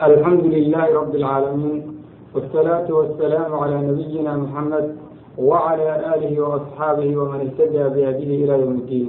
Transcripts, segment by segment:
الحمد لله رب العالمين والصلاة والسلام على نبينا محمد وعلى آله وأصحابه ومن اهتدى بهديه إلى يوم الدين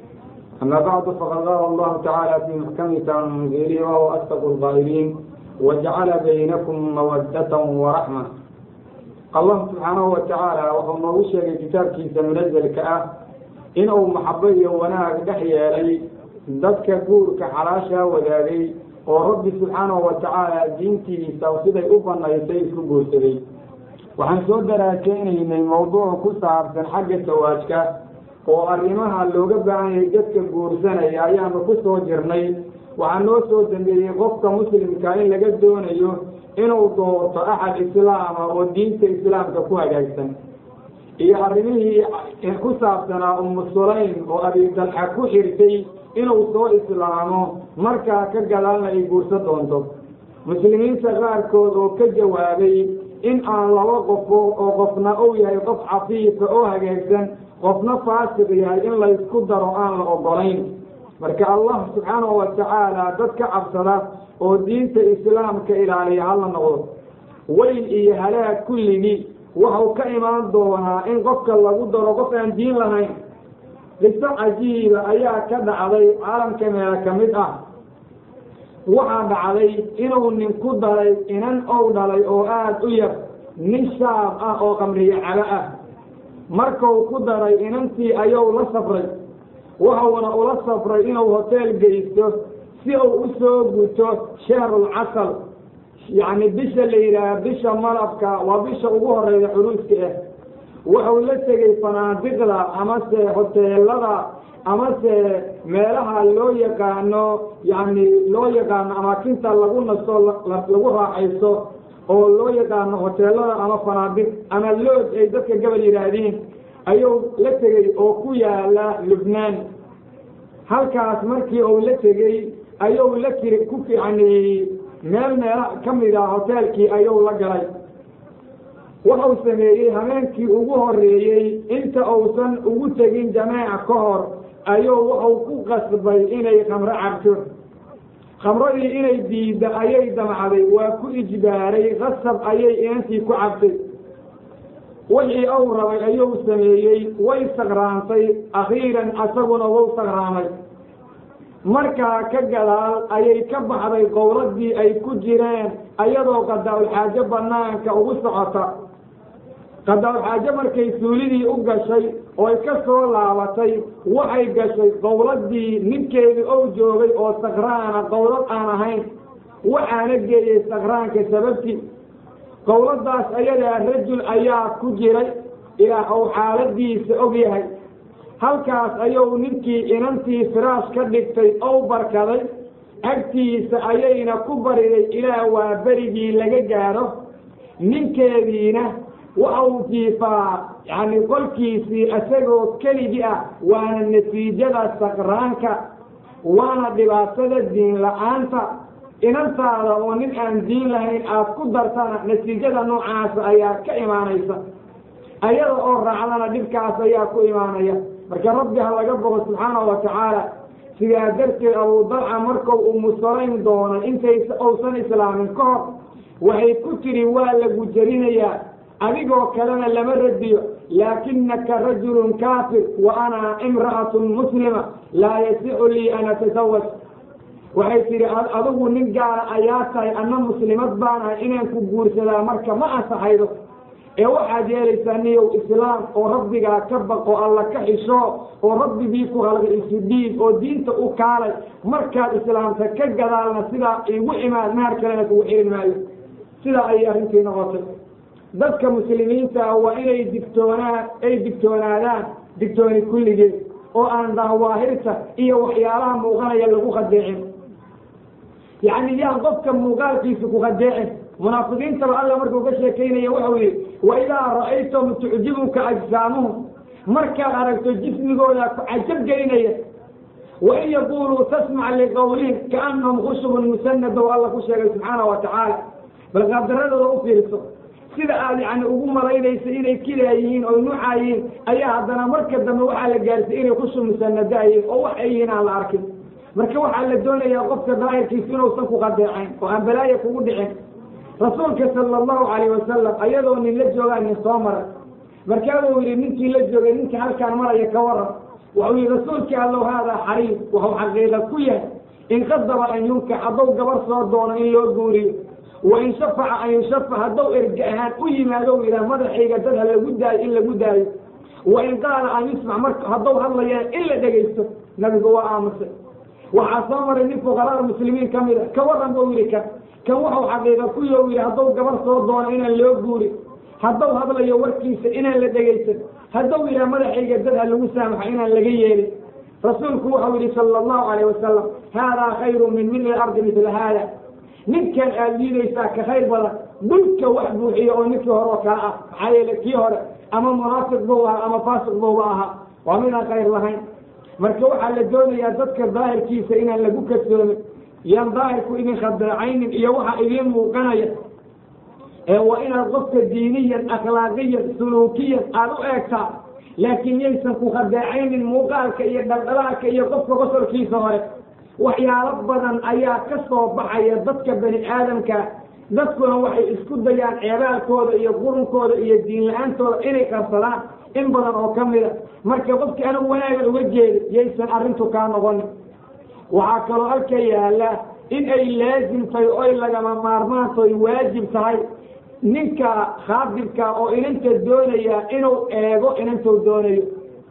أما بعد فقد قال الله تعالى في محكم تنزيله وهو أصدق القائلين وجعل بينكم مودة ورحمة الله سبحانه وتعالى وهو موشى كتابك منزل كأه إنه محبه وناك دحيا لي dadka guurka xalaashaa wadaagay oo rabbi subxaanahu wa tacaala diintiisa siday u banaysay isku guursaday waxaan soo daraaseynaynay mawduuc ku saabsan xagga sawaajka oo arrimaha looga baahan yahay dadka guursanaya ayaanu ku soo jirnay waxaa noo soo dambeeyey qofka muslimka in laga doonayo inuu doorto axad islaama oo diinta islaamka ku hagaagsan iyo arrimihii ku saabsanaa umu sulaym oo abidalxa ku xirtay inuu soo islaamo markaa ka gadaalna ay guursan doonto muslimiinta qaarkood oo ka jawaabay in aan laba qofo oo qofna uu yahay qof cafiifa oo hagaagsan qofna faasiq yahay in laysku daro aan la ogolayn marka allah subxaanahu wa tacaala dad ka cabsada oo diinta islaamka ilaaliya hala noqdo weyl iyo halaag kulligii waxau ka imaan doonaa in qofka lagu daro qof aan diin lahayn qiso cajiiba ayaa ka dhacday caalamka meela ka mid ah waxaa dhacday inuu nin ku daray inan ou dhalay oo aada u yar nin shaab ah oo qamriye cabo ah markuu ku daray inantii ayuu la safray wuxuuna ula safray inuu hoteel geysto si uu u soo guto shahrul casal yacni bisha la yidhaaha bisha malabka waa bisha ugu horeeya curuuska ah wuxuu la tegey fanaadiqda amase hoteelada amase meelaha loo yaqaano yacni loo yaqaano amaakinta lagu nasto lagu raaxaysto oo loo yaqaano hoteelada ama fanaadiq ama lood ay dadka gabal yidhaahdiin ayuu la tegey oo ku yaala lubnaan halkaas markii uu la tegey ayuu la kiri ku yacni meel meela ka mid ah hoteelkii ayuu la galay wuxuu sameeyey habeenkii ugu horeeyey inta uusan ugu tegin jameeca ka hor ayuu wuxuu ku qasbay inay khamro cabto khamradii inay diidda ayay damcday waa ku ijbaaray qasab ayay inantii ku cabtay wixii uu rabay ayuu sameeyey way sakraantay akhiiran asaguna wuu sakraamay markaa ka gadaal ayay ka baxday qowladii ay ku jireen ayadoo qadaa-ulxaajo banaanka ugu socota qadaa-ulxaajo markay suulidii u gashay oo ay ka soo laabatay waxay gashay qowladii ninkeedii ou joogay oo sakraana qowlad aan ahayn waxaana geeyey sakraanka sababtii qowladaas ayadaa rajul ayaa ku jiray ilaa uu xaaladiisa og yahay halkaas ayuu ninkii inantii firaash ka dhigtay ou barkaday agtiisa ayayna ku bariday ilaa waa berigii laga gaadho ninkeediina waxau jiifaa yacni qolkiisii isagoo keligii ah waana natiijada sakraanka waana dhibaatada diin la-aanta inantaada oo nin aan diin lahayn aada ku dartana natiijada noocaasa ayaa ka imaanaysa ayada oo raacdana dhibkaas ayaa ku imaanaya marka rabbi ha laga boqo subxaanahu wa tacaala sidaa darteed abudalca markuu umusalayn doonay intay uusan islaamin ka hor waxay ku tidhi waa lagu jerinayaa adigoo kalena lama radiyo laakinaka rajulun kaafir wa ana imra'atun muslima laa yasicu lii an atasawaj waxay tidhi adigu nin gaala ayaa tahay anna muslimad baan ahay inaan ku guursadaa marka ma ansaxaydo ee waxaad yeelaysaa niyow islaam oo rabbigaa ka baqo alla ka xisho oo rabbigii ku halqay isu dhiib oo diinta u kaalay markaad islaamta ka gadaalna sidaa igu imaad mahar kalena kugu xirin maayo sidaa ayay arrintii noqotay dadka muslimiinta ah waa inay digtoonaa ay digtoonaadaan digtooni kulligeed oo aan dahawaahirta iyo waxyaalaha muuqanaya lagu khadeecin yacni yaan qofka muuqaalkiisa ku khadeecin munaafiqiintaba alla markuu ka sheekaynaya wuxuu yihi waidaa ra'aytahum tucjibuka ajsaamuhum markaad aragto jismigooda ku cajab gelinaya wain yaquluu tasmac liqawlihim kaanahum khushubun musanada oo alla ku sheegay subxaana wa tacaala bal qaabdaradooda u fiirso sida aad yani ugu malaynaysa inay kidaa yihiin oo nuucaa yihiin ayaa haddana marka dambe waxaa la gaarsiy inay khushu musanada yihiin oo wax ay yihiin aan la arkin marka waxaa la doonayaa qofka daahirkiisu inuusan ku qadeecayn oo aan balaaya kugu dhicin rasuulka sala allahu calayh wasalam ayadoo nin la joogaa nin soo maray markaabuu yidhi ninkii la joogay ninka halkaan maraya ka waran wuxuu yihi rasuulkii allow haadaa xariib wuxuu xaqiiqa ku yahay in qadaba an yunkax hadduu gabar soo doono in loo guuriyo wa in shafaca an yushafac hadduu erge ahaan u yimaado yidhaah madaxayga dad ha lagu daayo in lagu daayo wa in qaala an yusmac marka hadduu hadlaya in la dhegaysto nabigu waa aamusay waxaa soo maray nin fuqaraada muslimiin ka mid a ka waran buu yidhi kan kan wuxuu xaqiiqa ku yo yidhi hadduu gabar soo doono inaan loo guuri hadduu hadlayo warkiisa inaan la dhegaysan hadduu yidhaha madaxayga dad ha lagu saamaxo inaan laga yeelin rasuulku wuxuu yidhi sala allahu calayh wasalam haadaa khayru min mili ardi midla haada ninkan aad liidaysaa ka khayr badan dhulka wax buuxiya oo ninkii hore oo kale ah maxaa yeele kii hore ama munaafiq buu ahaa ama faasiq buuba ahaa waa midaan khayr lahayn marka waxaa la doonayaa dadka daahirkiisa inaan lagu kasoomin yaan daahirku idin khadeecaynin iyo waxa idiin muuqanaya ee waa inaad qofka diiniyan akhlaaqiyan suluukiyan aada u eegtaa laakiin yaysan ku khadeecaynin muuqaalka iyo dhaldhalaalka iyo qofka qosolkiisa hore waxyaalo badan ayaa ka soo baxaya dadka bani aadamka dadkuna waxay isku dayaan ceebaalkooda iyo qurunkooda iyo diin la-aantooda inay qarsadaan in badan oo ka mida marka qofkii anigu wanaaga uga jeeda yaysan arrintu kaa noqonin waxaa kaloo halka yaala in ay laazim tahay oy lagama maarmaantoy waajib tahay ninka khaadibka oo inanta doonaya inuu eego inantuu doonayo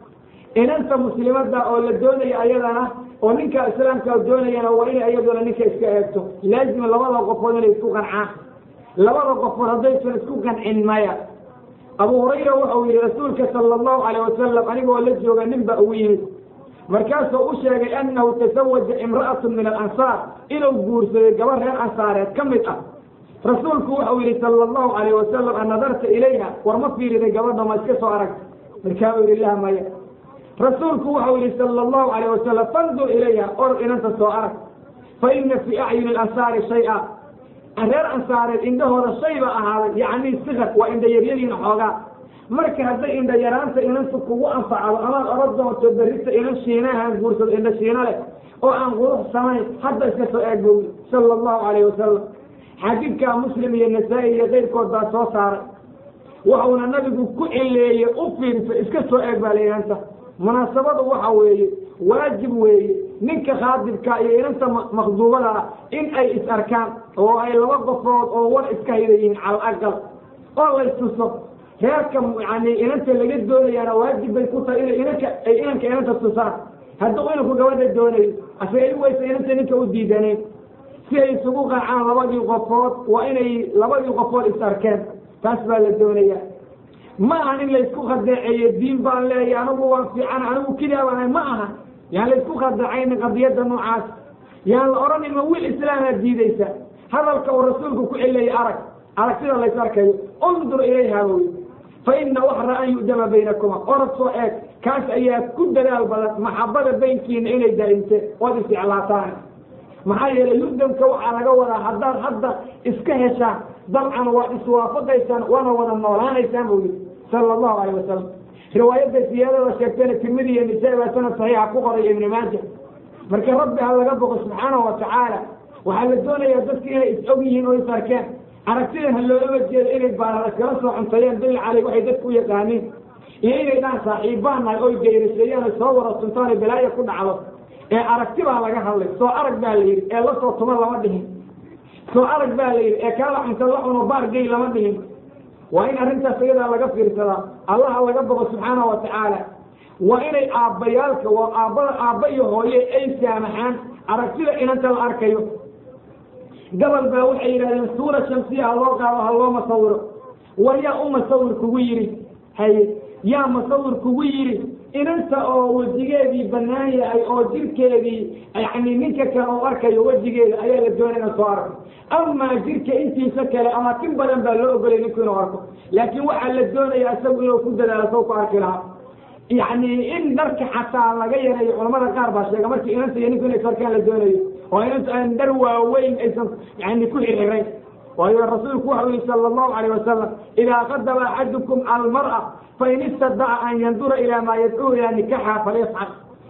inanta muslimada oo la doonaya ayadana oo ninka islaamka doonayana waa inay ayaduna ninka iska eegto laazim labada qofood inay isku qancaan labada qofood haddaysan isku qancin maya abu hurayra wuxuu yihi rasuulka sala allahu calayh wasalam anigoo la jooga nin ba ugu yimid markaasuu u sheegay annahu tasawaja imra'atu min alansaar inuu guursaday gabar reer ansaareed ka mid ah rasuulku wuxuu yihi sala allahu calayh wasalam an nadarta ilayha war ma fiiriday gabadha ma iska soo aragta markaabuu yihi lah maya rasuulku wuxuu yihi sala allahu calayh wasalam fandur ilayha orod inanta soo arag fa ina fii acyuni alansaari shay-a reer ansaareed indhahooda shay ba ahaaday yacni sikar waa indha yaryadiina xoogaa marka hadday indha yaraanta inantu kugu anfacdo amaad orod doonto berrita inan shiinahaan guursado indha shiina leh oo aan qurux samayn hadda iska soo eeg buu sala allahu calayh wasalam xadiidkaa muslim iyo nasaa-i iyo keyrkood baa soo saaray wuxuuna nabigu ku cileeye u fiirsa iska soo eeg baa lainanta munaasabadu waxa weeye waajib weeye ninka khaadibka iyo inanta makduubada ah in ay is arkaan oo ay laba qofood oo war iska hida yihiin cala aqal oo laystuso reerka yani inanta laga doonayaana waajib bay ku tahay ina inanka ay inanka inanta tusaan hadduu inanku gabadha doonayo asagay waysa inanta ninka u diidanayn si ay isugu qancaan labadii qofood waa inay labadii qofood is arkeen taas baa la doonaya ma ahan in laysku khadeeceeyo diin baan leeya anigu waan fiican anigu kidaa baan ma aha yaan laysku khadeecaynin qadiyadda noocaas yaan la odhanin ma wiil islaamaad diidaysa hadalka uu rasuulku ku celiyay arag aragtida lays arkayo undur ilayha wy fa ina waxra an yu'dama baynakuma orad soo eeg kaas ayaa ku dadaal badan maxabada baynkiina inay daa'imteen ood isjeclaataan maxaa yeelay yudamka waxaa laga wadaa haddaad hadda iska heshaan dabcan waad iswaafaqaysaan waana wada noolaanaysaan buu yidhi sala allahu calayh wasalam riwaayadda siyaadada sheegtana tirmidi iyo nisaa baa sanad saxiixa ku qoray ibni maaja marka rabbi ha laga boqo subxaanahu watacaala waxaa la doonayaa dadka inay is og yihiin oo is arkeen aragtidan ha loolama jeedo inay baarar iskala soo cuntayeen bil caley waxay dadku u yaqaaniin iyo inay dhaan saaxiibbaan nahay oy geyrasheeyaan ay soo wada tuntaan ay balaayo ku dhacdo ee aragti baa laga hadlay soo arag baa la yidhi ee lasoo tuma lama dhihin soo arag baa la yidhi ee kaala cunta la cuno baar gey lama dhihin waa in arrintaas iyadaa laga fiirsadaa allaha laga boqo subxaana wa tacaala waa inay aabbayaalka waa aabbada aabba iyo hooye ay saamaxaan aragtida inanta la arkayo gabal baa waxay yidhahdeen suura shamsiya ha loo qaado ha loo masawiro war yaa u masawir kugu yidhi haye yaa masawir kugu yidhi inanta oo wejigeedii bannaan yahay oo jirkeedii yani ninka kale oo arkayo wejigeeda ayaa la doonay ina soo arko amaa jirka intiisa kale ama tin badan baa loo ogolay ninku inuu arko laakiin waxaa la doonaya isagu inuu ku dadaalo saw ku arki lahaa yani in dharka xataa laga yareeyo culamada qaar baa sheega markii inanta iyo ninku inay sarkaan la doonayo oo inanta aan dhar waaweyn aysan yani ku xirxirayn waayo rasuulku waxau yihi sala allahu calayh wasalam idaa qadaba axadukum almar'a fain istadaca an yandura ilaa maa yadcuu ilaa nikaxa falyafcal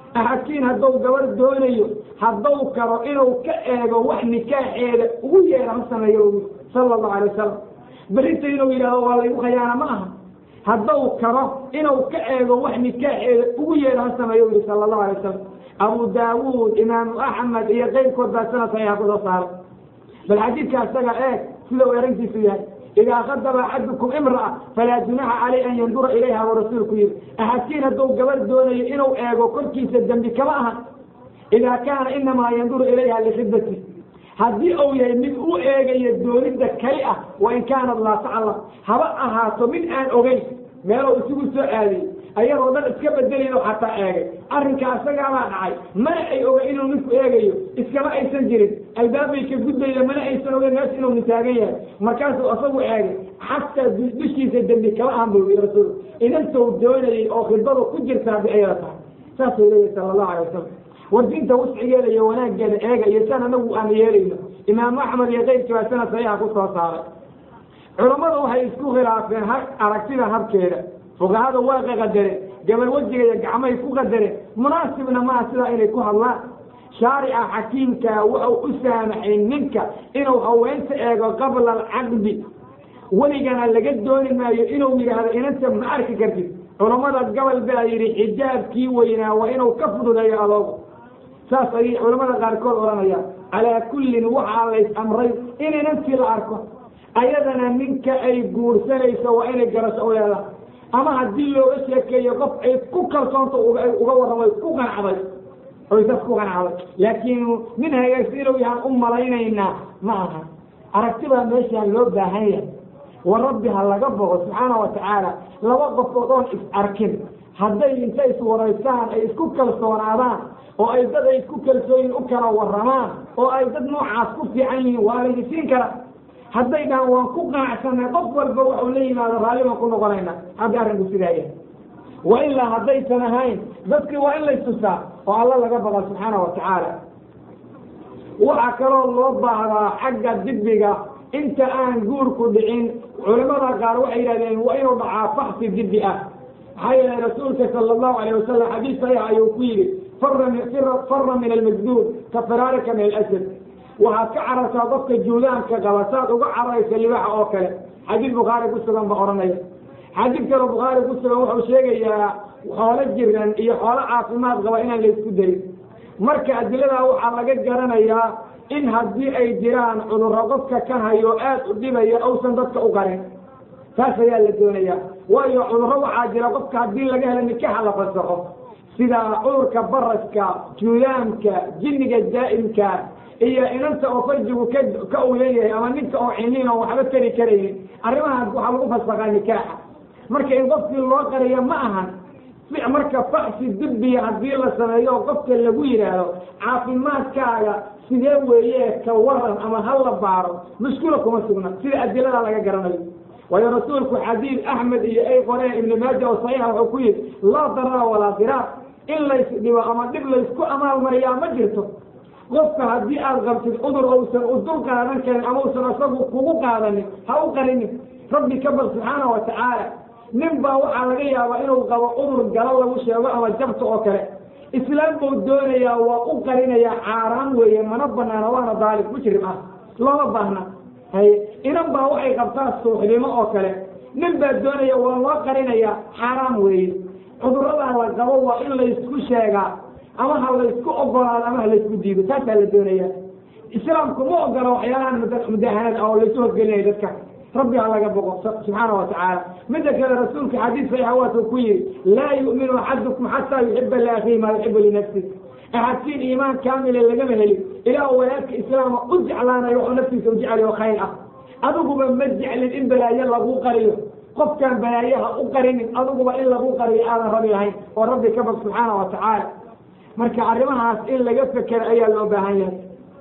axadkiin hadduu gabar doonayo hadduu karo inuu ka eego wax nikaaxeeda ugu yeera ha sameeyo sala allahu alay wasalam berrinta inuu yidhahdo waa laygu khayaana ma aha hadduu karo inuu ka eego wax nikaaxeeda ugu yeera ha sameeyo u yihi sala allahu alay wasalam abu daawuud imaamu axmed iyo keyrkood baa sanad saxiixa kusoo saaray bal xadiidka isaga eeg sida uu arrintiisu yahay idaa khadaba axadukum imra'a falaa junaxa caleyh an yandura ilayha buu rasuulku yihi axadkiin hadduu gabar doonayo inuu eego korkiisa dembi kama aha idaa kaana inamaa yanduru ilayha likhidbati haddii uu yahay mid u eegayo doonidda kali ah wa in kaanat laa taclam haba ahaato mid aan ogeyn meeluu isugu soo aadiyey ayadoo dhan iska bedelin oo xataa eegay arrinka asagaabaa dhacay mana ay oga inuu ninku eegayo iskama aysan jirin albaabay ka gudbayda mana aysan ogeyn meesha inuu nitaagan yahay markaasuu asagu eegay xataa dushiisa dembi kama ahan buu yii rasuul inantou doonayay oo khidbadu ku jirtaa bay ayada tahay saasuu leeyahy sala allahu alay wasalam war diinta wuscigeeda iyo wanaaggeeda eega iyo san anagu aan yeelayno imaamu axmed iyo keyrkii baa sanad saxiixa ku soo saaray culammadu waxay isku khilaafeen ha aragtida habkeeda fuqahada waa qaqadareen gabal wejiga iyo gacmahay ku qadareen munaasibna maaha sidaa inay ku hadlaan shaarica xakiimkaa wuxuu u saamaxay ninka inuu haweenta eego qabla alcaqdi weligana laga dooni maayo inuu yidhaahdo inanta ma arki kartid culammada gobol baa yidhi xijaabkii weynaa waa inuu ka fududeeyo adoogu saas ayay culamada qaarkood odhanayaan calaa kullin waxaa lays amray in inantii la arko ayadana ninka ay guursanayso waa inay garasho u leedahay ama haddii looga sheekeeyo qof ay ku kalsoonta uga warramay ku qanacday oy sas ku qanacday laakiin nin hagaagsan inuu yahaan u malaynaynaa ma aha aragti baa meeshaan loo baahan yahay wa rabbi ha laga bogo subxaana wa tacaala laba qofood oon is arkin hadday intay iswaraystaan ay isku kalsoonaadaan oo ay dad ay isku kalsooyin u kala warramaan oo ay dad noocaas ku fiican yihiin waa laydi siin kara hadday dhahaan waan ku qanacsanay qof walba waxuu la yimaado raalli baan ku noqonayna hadda arrinku sidaa yahay wa ilaa haddaysan ahayn dadkii waa in laystusaa oo alla laga baqa subxaana wa tacaala waxaa kaloo loo baahdaa xagga dibiga inta aan guurku dhicin culamada qaar waxay yidhahdeen waa inuu dhacaa faxsi dibi ah maxaa yeelay rasuulka sala allahu alayh wasalam xadiis saxiix ayuu ku yidhi fara min almajduub ka firaarika min alasad waxaad ka carartaa qofka juudaanka qaba saad uga cararaysa libaaxa oo kale xadiid bukhaari ku sugan ba odhanaya xadiid kaloo bukhaari ku sugan wuxuu sheegayaa xoolo jiran iyo xoolo caafimaad qaba inaan laysku darin marka adiladaa waxaa laga garanayaa in haddii ay jiraan cudurro qofka ka hayo aad u dhibaya uusan dadka u qarin taas ayaa la doonayaa waayo cudurro waxaa jira qofka haddii laga helo nikaxa la fasaxo sida cudurka baraska juudaamka jinniga daa'imka iyo inanta oo farjigu ka ka uu leeyahay ama ninka oo ciniin oo waxba tari karaynin arrimahaas waxaa lagu fasakaa nikaaxa marka in qofkii loo qariyo ma ahan marka faxsi dibbiya haddii la sameeyo oo qofka lagu yidhaahdo caafimaadkaaga sidee weeye ka waran ama ha la baaro mushkila kuma sugna sida adilada laga garanayo waayo rasuulku xadiid axmed iyo ay qoreen ibnu maaja oo saxiixa wuxuu ku yidhi laa darara walaa diraar in lays dhibo ama dhib laysku amaalmariyaa ma jirto qofka haddii aad qabtid cudur uusan u dul qaadan karin ama usan asagu kugu qaadanin ha u qarinin rabbi ka bal subxaana wa tacaala nin baa waxaa laga yaabaa inuu qabo cudur galo lagu sheego ama jabta oo kale islaam buu doonayaa waa u qarinayaa caaraan weeye mana banaana waana daalib mujrim ah looma baahna haye inan baa waxay qabtaa suuxdimo oo kale nin baa doonaya waa loo qarinayaa xaaraam weeye cuduradaa la qabo waa in laysku sheegaa ama ha laysku ogolaado ama ha laysku diido taasaa la doonaya islaamku ma ogola waxyaalahan mudahanada oo laysu horgelinaya dadka rabbi ha laga boqo subxaana wa tacaala midda kale rasuulka xadiis saxiixa waatuu ku yihi laa yu'minu axadukum xataa yuxiba liakhihi maa yuxibu linafsi axadkiin iimaan kaamile lagama helin ilaa walaalka islaama u jeclaanayo wuxuu naftiisa u jeclayo khayr ah adiguba ma jeclin in balaayo lagu qariyo qofkaan balaayaha u qarinin adiguba in lagu qariyo aadan rabi lahayn oo rabbi ka bog subxaana wa tacaala marka arrimahaas in laga fekero ayaa loo baahan yahay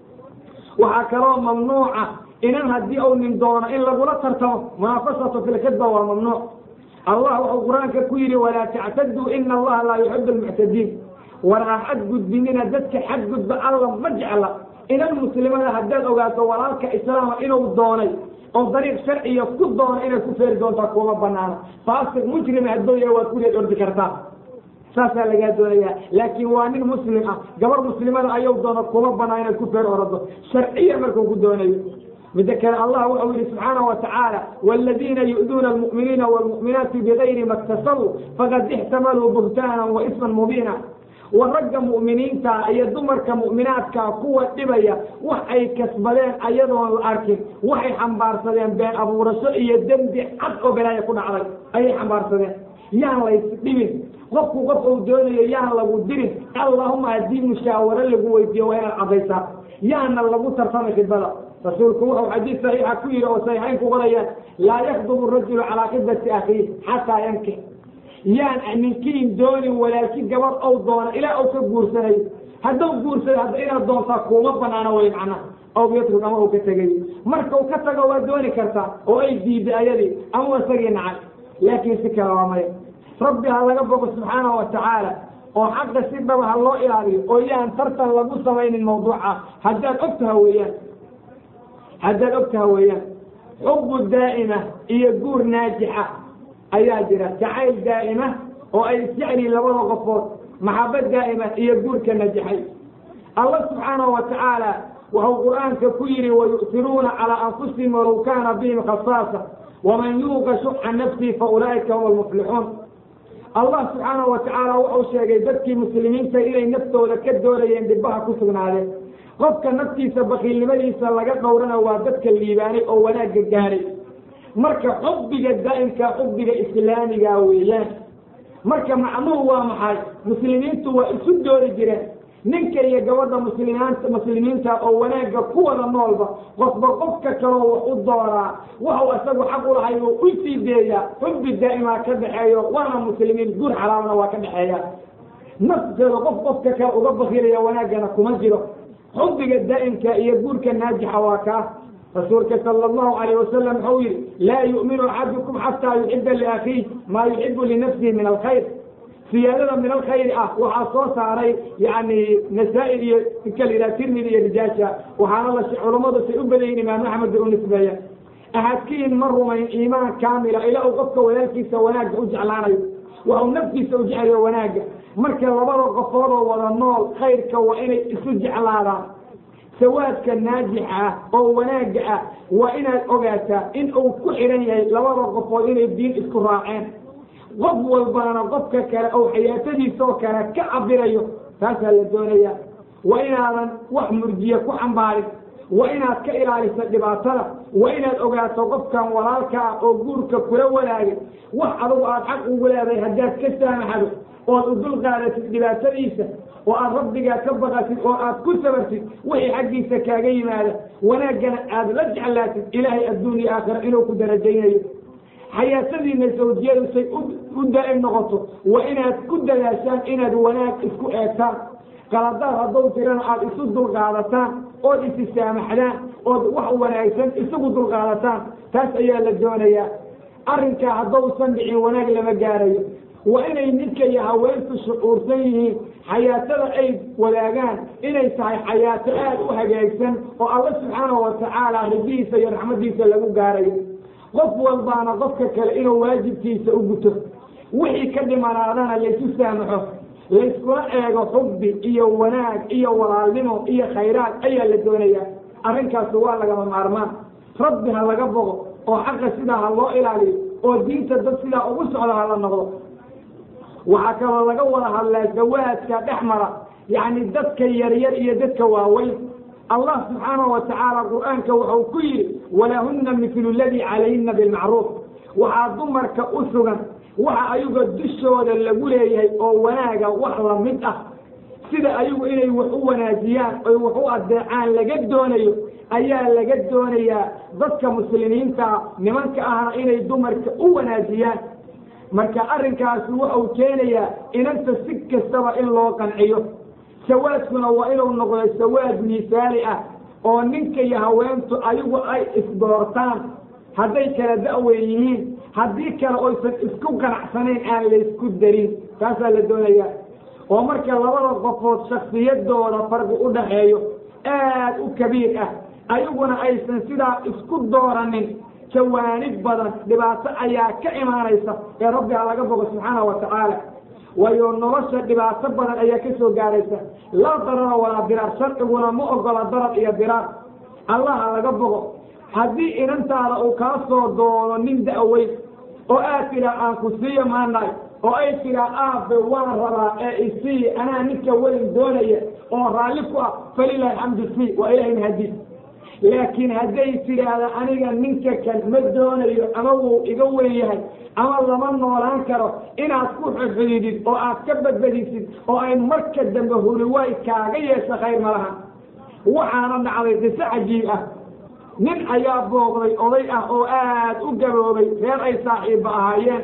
waxaa kaloo mamnuuca inan haddii uu nin doono in lagula tartamo munaafasatu fi lkidba waa mamnuuc allah wuxuu qur-aanka ku yidhi walaa tactaduu ina allaha laa yuxibu almuctadiin war ha xadgudbinina dadka xadgudba alla ma jecla inan muslimada haddaad ogaato walaalka islaama inuu doonay oo dariiq sharciya ku doono inaad ku feeri doontaa kuuma banaana faasiq mujrima hadduu yahay waad kuleed ordi kartaa saasaa lagaa doonayaa laakiin waa nin muslim ah gabar muslimada ayuu doono kuma banaa inaad ku feer orado sharciya markuu ku doonayo mida kale allah wuxuu yihi subxaana wa tacaala wاladiina yu'duuna almu'miniina wاlmu'minaati bigayri ma اktasabuu faqad ixtamaluu buhtaanan wa isman mubiina wa ragga mu'miniinta iyo dumarka mu'minaadka kuwa dhibaya wax ay kasbadeen ayadoon la arkin waxay xambaarsadeen been abuurasho iyo dembi cad oo belaaya ku dhacday ayay xambaarsadeen yaan lays dhibin qofku qof uu doonayo yaan lagu dirin allahuma haddii mushaawaro lagu weydiiyo waa inaad caddaysaa yaana lagu tartamay khidbada rasuulku wuxuu xadiis saxiixa ku yidhi oo saxiixayn ku qorayaan laa yakdubu rajulu calaa khidbati akhiih xataa yankix yaan ninkiin doonin walaalki gabadh ou doona ilaa ou ka guursanayo hadduu guursado hadda inaad doontaa kuuma banaano way macnaha aw yatrug ama uu ka tegay marka uu ka tago waa dooni kartaa oo ay diiday ayadii ama isagii nacay laakiin si kale waa maya rabbi ha laga bogo subxaanahu wa tacaala oo xaqa si dhaba ha loo ilaaliyo oo yaan tartan lagu samaynin mawduuca haddaad ogtaha weeyaan haddaad ogtaha weeyaan xubu daa'ima iyo guur naajixa ayaa jira jacayl daa'ima oo ay isjecliin labada qofood maxabad daa'ima iyo guurka najixay allah subxaanahu wa tacaala wuxuu qur'aanka ku yidhi wayu'tiruuna calaa anfusihim walow kaana bihim khasaasa waman yuuqa shuxa nafsihi fa ulaa'ika hum almuflixuun allah subxaanahu wa tacaala wuxuu sheegay dadkii muslimiinta inay naftooda ka doonayeen dhibbaha ku sugnaadeen qofka naftiisa bakiilnimadiisa laga dhowrana waa dadka liibaanay oo wanaagga gaadhay marka xubbiga daa'imka xubbiga islaamiga weeyaan marka macnuhu waa maxay muslimiintu waa isu doori jireen ninka iyo gabadha muslimiinta muslimiinta oo wanaagga ku wada noolba qofba qofka kaloo wax u dooraa waxuu isagu xaq u lahay uu u sii deeyaa xubbi daa'imaa ka dhexeeyo waana muslimiin guur xalaalna waa ka dhexeeya nafteeda qof qofka kale uga bakilaya wanaaggana kuma jiro xubbiga daa'imka iyo guurka naajixa waa kaa rasuulka sala allahu alayh wasalam wuxuu yihi laa yu'minu axadukum xataa yuxiba liakhiih maa yuxibu linafsihi min alkhayr siyaadada min alkhayri ah waxaa soo saaray yani nasaa-il iyo ninka la yidhaha tirmidi iyo rijaasha waxaana la culammadu say u badayin imaam axmed u nisbeeya ahadkiin ma rumayn iimaan kaamila ilaa uu qofka walaalkiisa wanaagga u jeclaanayo waxuu naftiisa u jeclayo wanaagga marka labada qofoodoo wada nool khayrka waa inay isu jeclaadaan sawaadka naajixa ah oo wanaagga ah waa inaad ogaataa in uu ku xidhan yahay labada qofood inay diin isku raaceen qof walbaana qofka kale ou xayaatadiisaoo kale ka cabirayo taasaa la doonayaa waa inaadan wax murjiye ku xambaarin waa inaad ka ilaaliso dhibaatada waa inaad ogaato qofkan walaalka ah oo guurka kula walaagay wax adugu aad xaq ugu leedahay haddaad ka saamaxdo ood u dul qaadatid dhibaatadiisa oo aad rabbigaa ka baqatid oo aad ku sabartid wixii xaggiisa kaaga yimaada wanaaggana aad la jeclaatid ilaahay adduun iyo aakhira inuu ku darajaynayo xayaatadiina sawjiyadu say u daa'im noqoto waa inaad ku dadaashaan inaad wanaag isku eegtaan qaladaad hadduu tirana aada isu dulqaadataan ood isi saamaxdaan ood wax wanaagsan isugu dulqaadataan taas ayaa la doonayaa arrinkaa haddausan dhicin wanaag lama gaarayo waa inay ninka iyo haweentu shucuursan yihiin xayaatada ay wadaagaan inay tahay xayaato aada u hagaagsan oo alla subxaanahu watacaala ridihiisa iyo raxmadiisa lagu gaarayo qof walbaana qofka kale inuu waajibkiisa u guto wixii ka dhimanaadana laysu saamaxo layskula eego xubbi iyo wanaag iyo walaalnimo iyo khayraad ayaa la doonayaa arrinkaasi waa lagama maarmaan rabbi ha laga bogo oo xaqa sidaa ha loo ilaaliyo oo diinta dad sidaa ugu socda ha la noqdo waxaa kaloo laga wada hadlaa zawaadka dhex mara yacni dadka yaryar iyo dadka waaweyn allah subxaanahu wa tacaala qur-aanka wuxuu ku yidhi walahunna mithlu ladii calayhina bilmacruuf waxaa dumarka u sugan waxa ayaga dushooda lagu leeyahay oo wanaaga wax lamid ah sida ayagu inay wax u wanaajiyaan oy wax u adeecaan laga doonayo ayaa laga doonayaa dadka muslimiinta nimanka ahna inay dumarka u wanaajiyaan marka arrinkaasi wuxuu keenayaa inanta si kastaba in loo qanciyo sawaadkuna waa inuu noqdo sawaad miisaali ah oo ninka iyo haweentu ayagu ay isdoortaan hadday kala da-weyn yihiin haddii kale oysan isku ganacsanayn aan laysku darin taasaa la doonayaa oo marka labada qofood shaksiyadooda farqi u dhaxeeyo aad u kabiir ah ayaguna aysan sidaa isku dooranin jawaanib badan dhibaato ayaa ka imaanaysa ee rabbi ha laga bogo subxaana wa tacaala waayo nolosha dhibaato badan ayaa ka soo gaaraysa laa darara walaa diraar sharciguna ma ogola darar iyo diraar allaha laga bogo haddii inantaada uu kaa soo doono nin da-weyn oo aad tidhaa aan ku siiyo maanahay oo ay tidhaa aabe waan rabaa ee isii anaa ninka weyn doonaya oo raalli ku ah falilahi alxamdu sii waa ilahay mahadiis laakiin hadday tidhaahda aniga ninka kan ma doonayo ama wuu iga weyn yahay ama lama noolaan karo inaad ku xudxudidid oo aad ka badbadisid oo ay marka dambe huliwaay kaaga yeesha khayr ma laha waxaana dhacday qiso cajiib ah nin ayaa booqday oday ah oo aad u gaboobay reer ay saaxiibba ahaayeen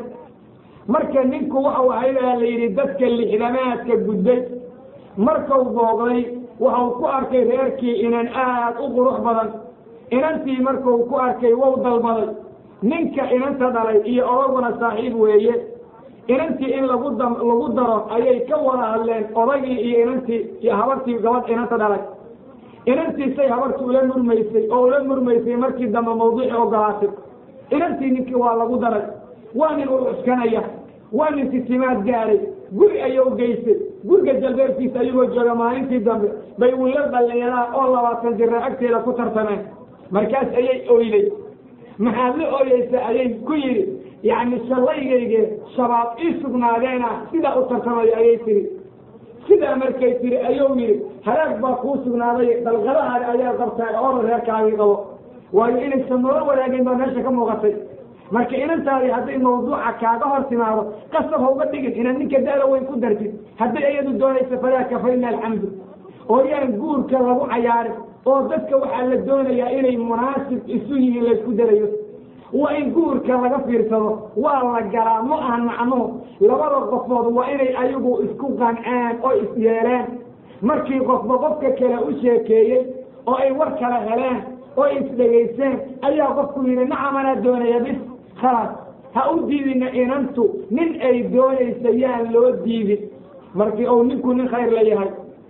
marka ninku waxau ahayd aa la yidhi dadka lixdamaadka gudday markau booqday waxau ku arkay reerkii inan aad u qurux badan inantii markuu ku arkay wou dalbaday ninka inanta dhalay iyo odaguna saaxiib weeye inantii in lagu da lagu daro ayay ka wada hadleen odaygii iyo inantii iyo habartii gabadh inanta dhalay inantiisay habartii ula murmaysay oo ula murmaysay markii dambe mawduucii ogolaatay inantii ninkii waa lagu daray waa nin ul cuskanaya waa nin titimaad gaaray guri ayuu geysay guriga jalbeerkiisa ayagoo jooga maalintii dambe bay willa dhallinyaraa oo labaatan jira agteeda ku tartameen markaas ayay oyday maxaad la ooyeysa ayay ku yidhi yacni shallaygayge shabaab ii sugnaadeena sidaa u tartamayo ayay tihi sidaa markay tiri ayuu yidhi halaag baa kuu sugnaaday dalqadahaada ayaa qabtaa oora reerkaagii qabo waayo inaysan noola wadaagin baa meesha ka muuqatay marka inantaadii hadday mawduuca kaaga hor timaado qasab ha uga dhigin inaad ninka da-da weyn ku dartid hadday iyadu doonaysa falaa kafayna alxamdu oo yaan guurka lagu cayaarin oo dadka waxaa la doonayaa inay munaasib isu yihiin laysku darayo waa in guurka laga fiirsado waa la galaa ma ahan macnuhu labada qofood waa inay ayagu isku qanceen oo isyeeleen markii qofba qofka kale u sheekeeyey oo ay war kala heleen oo isdhegayseen ayaa qofku yidhi nacamanaa doonaya bis khalaas ha u diidina inantu nin ay doonaysa yaan loo diidin markii uu ninku nin khayr la yahay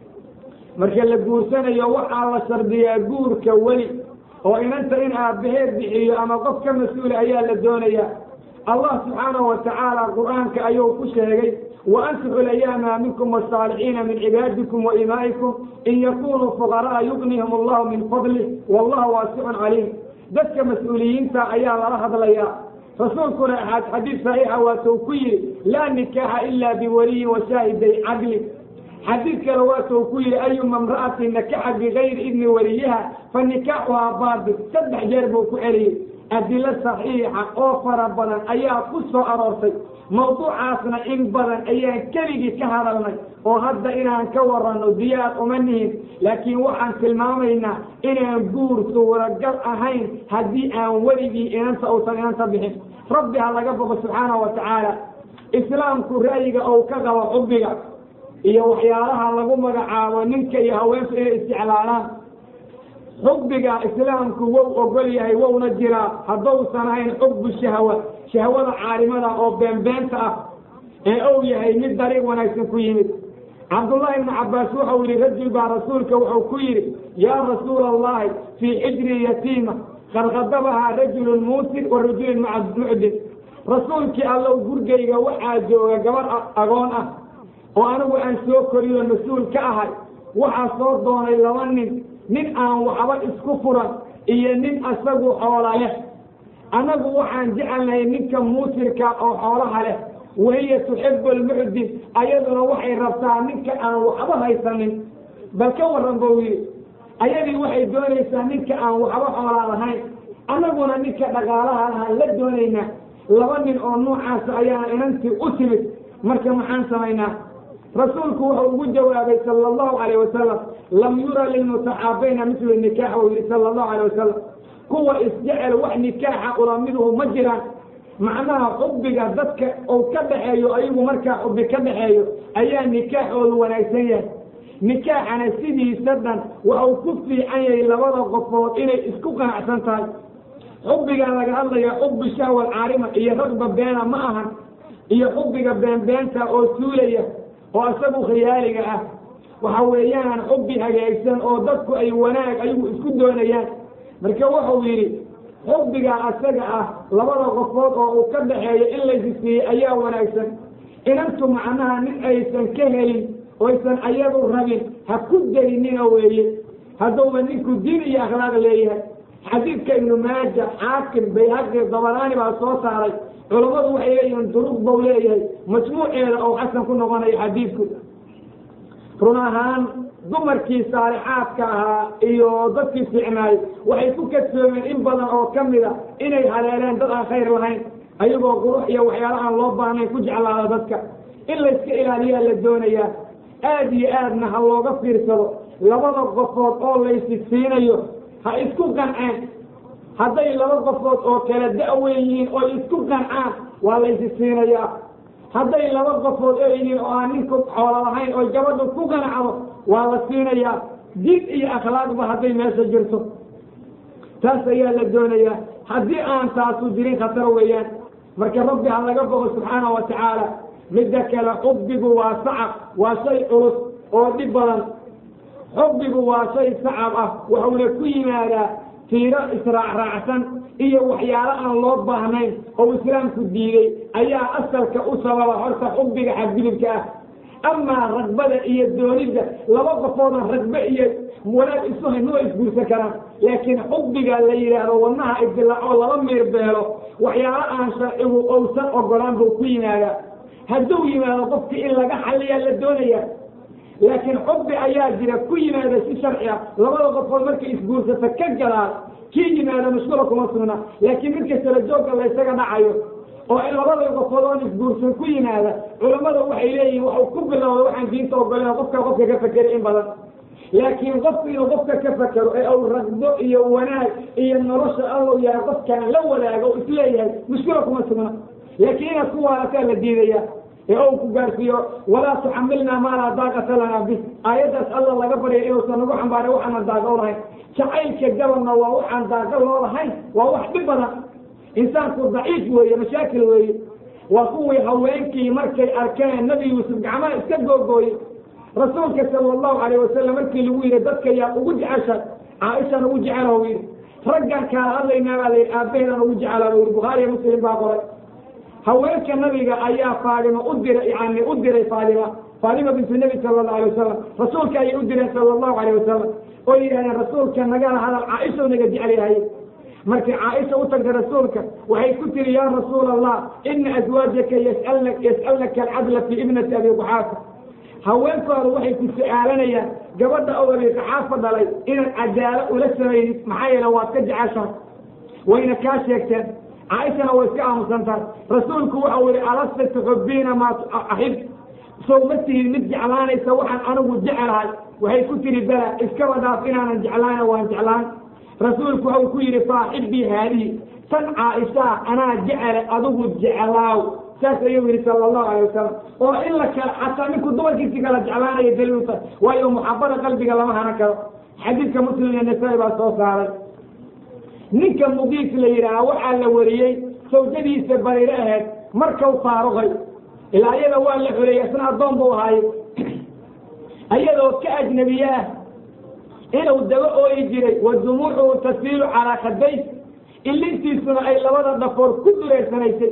marka la guursanayo waxaa la shardiyaa guurka weli oo inanta in aabbaheed bixiyo ama qof ka mas-uula ayaa la doonayaa allah subxaanahu wa tacaala qur-aanka ayuu ku sheegay wa ankixu layaama minkum wasaalixiina min cibaadikum wa imaa'ikum in yakunuu fuqara'a yugnihim allahu min fadlih wallahu waasicun caliim dadka mas-uuliyiinta ayaa lala hadlayaa rasuulkuna axaad xadiid saxiixa waatuu ku yidhi laa nikaaxa ila biwaliyin wa shaahiday cadli xadiid kale waatuu ku yidhi ayuma imra'atin nakaxa bigayri idni waliyaha fa nikaaxuhaa baatil saddex jeer buu ku celiyey adilo saxiixa oo fara badan ayaa ku soo aroortay mawduucaasna in badan ayaan keligii ka hadalnay oo hadda inaan ka waranno diyaar uma nihin laakiin waxaan tilmaamaynaa inaan guur suuragal ahayn haddii aan weligii inanta uusan inanta bixin rabbi ha laga boqo subxaanahu wa tacaala islaamku ra'yiga ou ka qabo xubbiga iyo waxyaalaha lagu magacaabo ninka iyo haweenku inay isjeclaanaan xubbiga islaamku wow ogol yahay wowna jiraa haddousan ahayn xubbu shahwa shahwada caalimada oo beenbeenta ah ee ou yahay mid dariiq wanaagsan ku yimid cabdullaahi ibnu cabbaas wuxuu yidhi rajul baa rasuulka wuxuu ku yidhi yaa rasuula allahi fii xijri yatiima qad khadabahaa rajulun muusir wa rajulun mucdin rasuulkii allow gurgayga waxaa jooga gabar agoon ah oo anigu aan soo koriyo mas-uul ka ahay waxaa soo doonay laba nin nin aan waxba isku furan iyo nin asagu xoola leh annagu waxaan jecelnahay ninka muusirka oo xoolaha leh wahiya tuxibu almucdin ayaduna waxay rabtaa ninka aan waxba haysanin bal ka warran buu yidhi ayadii waxay doonaysaa ninka aan waxba xoolaa lahayn annaguna ninka dhaqaalaha lahaan la doonaynaa laba nin oo noocaasa ayaana inantii u timid marka maxaan samaynaa rasuulku wuxuu ugu jawaabay sala allahu calayh wasalam lam yura lilmutaxaabayna mislu nikaax uu yidhi sala allahu calayh wasalam kuwa isjecel wax nikaaxa ulamiduhu ma jiraan macnaha xubbiga dadka uu ka dhaxeeyo ayagu markaa xubbi ka dhaxeeyo ayaa nikaaxoodu wanaagsan yahay nikaaxana sidiisa dhan waxau ku fiican yahay labada qofood inay isku qanacsan tahay xubbigan laga hadlaya xubbi shahwa alcaarima iyo ragba beena ma ahan iyo xubbiga beenbeenta oo tuulaya oo isagu khiyaaliga ah waxa weeyaan xubbi hagaagsan oo dadku ay wanaag ayagu isku doonayaan marka wuxuu yidhi xubbiga asaga ah labada qofood oo uu ka dhaxeeyo in laysi siiyey ayaa wanaagsan inantu macnaha nin aysan ka helin oysan ayadu rabin ha ku darinina weeye hadduuba ninku diin iyo akhlaaq leeyahay xadiidka ibnu maaja xaakim bayhaqi dabaraani baa soo saaray culammadu waxay leeyihiin duruq bau leeyahay majmuuceeda oo xasan ku noqonayo xadiidku run ahaan dumarkii saalixaadka ahaa iyo dadkii fiicnaay waxay ku kadsoomeen in badan oo ka mida inay haleeleen dad aan khayr lahayn ayagoo qurux iyo waxyaala aan loo baahnayn ku jeclaada dadka in layska ilaaliyaa la doonayaa aad iyo aadna ha looga fiirsado labada qofood oo laysi siinayo ha isku qanceen hadday laba qofood oo kala da-weyn yihiin oo isku qancaan waa laysi siinayaa hadday laba qofood oo yihiin oo aan ninku xoolo lahayn oo gabadhu ku qanacdo waa la siinayaa din iyo akhlaaqba hadday meesha jirto taas ayaa la doonayaa haddii aan taasu jirin khatar weeyaan marka rabbi ha laga bogo subxaana wa tacaala midda kale xubbigu waa sacab waa shay culus oo dhib badan xubbigu waa shay sacab ah wuxuuna ku yimaadaa tiiro israacraacsan iyo waxyaalo aan loo baahnayn oo islaamku diiday ayaa asalka u sababa horta xubbiga xadgudubka ah amaa ragbada iyo doonidda laba qofoodan ragbe iyo wanaag isu hayn ma isguursan karaan laakiin xubbiga la yidhaahdo wadnaha idilaaco laba miir beelo waxyaalo aan sharcigu owsan ogolaan buu ku yimaadaa hadduu yimaado qofkii in laga xaliyaa la doonaya laakiin xubbi ayaa jira ku yimaada si sharci ah labada qofood markay isguursata ka galaan kii yimaada mashkula kuma sugna laakiin midka sala joogga laysaga dhacayo oo in labada qofood oon isguursan ku yimaada culammada waxay leeyihin waxuu ku bilowda waxaan diinta ogolen qofka qofka ka fakeri in badan laakiin qofku inuu qofka ka fakero ee uu ragdo iyo wanaag iyo nolosha allow yahay qofkaan la wadaago o isleeyahay mushkula kuma sugna laakiin inaad ku waalataa la diidaya ee ou ku gaarsiiyo walaa tuxamilnaa maa laa daaqata lanaa bis aayaddaas alla laga barya inuusan nagu xambaaray waxaanan daaqa o lahayn jacaylka gabalna waa waxaan daaqa loo lahayn waa wax dhib badan insaanku daciif weeye mashaakil weeye waa kuwii haweenkii markay arkeen nabi yuusuf gacmaha iska googooyey rasuulka sala allahu calayh wasalam markii lagu yidhi dadka yaa ugu jecesha caaishan ugu jecelaw yidhi raggan kaala hadlaynaa baa la yidhi aabbaheedan ugu jecela u yidhi bukhaariya muslim baa qoray haweenka nabiga ayaa faadima u diray yani u diray faadima faadima bintu nebi sala allahu alay wasalam rasuulka ayay u direen sala allahu alayh wasalam oo yidhahdeen rasuulka nagala hadal caaisha naga jecel yahay markay caaisha u tagtay rasuulka waxay ku tiri yaa rasuula allah ina aswaajaka yas'alna yas'alnaka alcadla fii ibnati abi quxaafa haweenkooda waxay ku su-aalanayaan gabadha oo abi quxaafa dhalay inaad cadaalo ula samaydid maxaa yeele waad ka jeceshahay wayna kaa sheegteen caaishana way iska aamusantahay rasuulku waxau yihi alasta tuxubiina maa axib sow ma tihid mid jeclaanaysa waxaan anigu jecelahay waxay ku tiri bala iskaba dhaaf inaanan jeclaana waan jeclaan rasuulku waxau ku yidhi faaxibii haadihi tan caaishaa anaa jecele adigu jeclaaw saas ayuu yidhi sala allahu alay wasalam oo in la kala xataa ninku dumarkiisi kala jeclaanaya daliilta waayo muxabada qalbiga lama hana karo xadiidka muslim iyo nasaa-i baa soo saaray ninka muqiis la yidhaaha waxaa la wariyey sawjadiisa bariiro ahayd markau faaruqay ilaa iyada waa la xoreeyey isna addoon buu ahaaye ayadoo ka ajnabiye ah inuu daba ooyi jiray wa dumuucuhu tasiilu calaa khadays ilintiisuna ay labada dhafoor ku dureersanaysay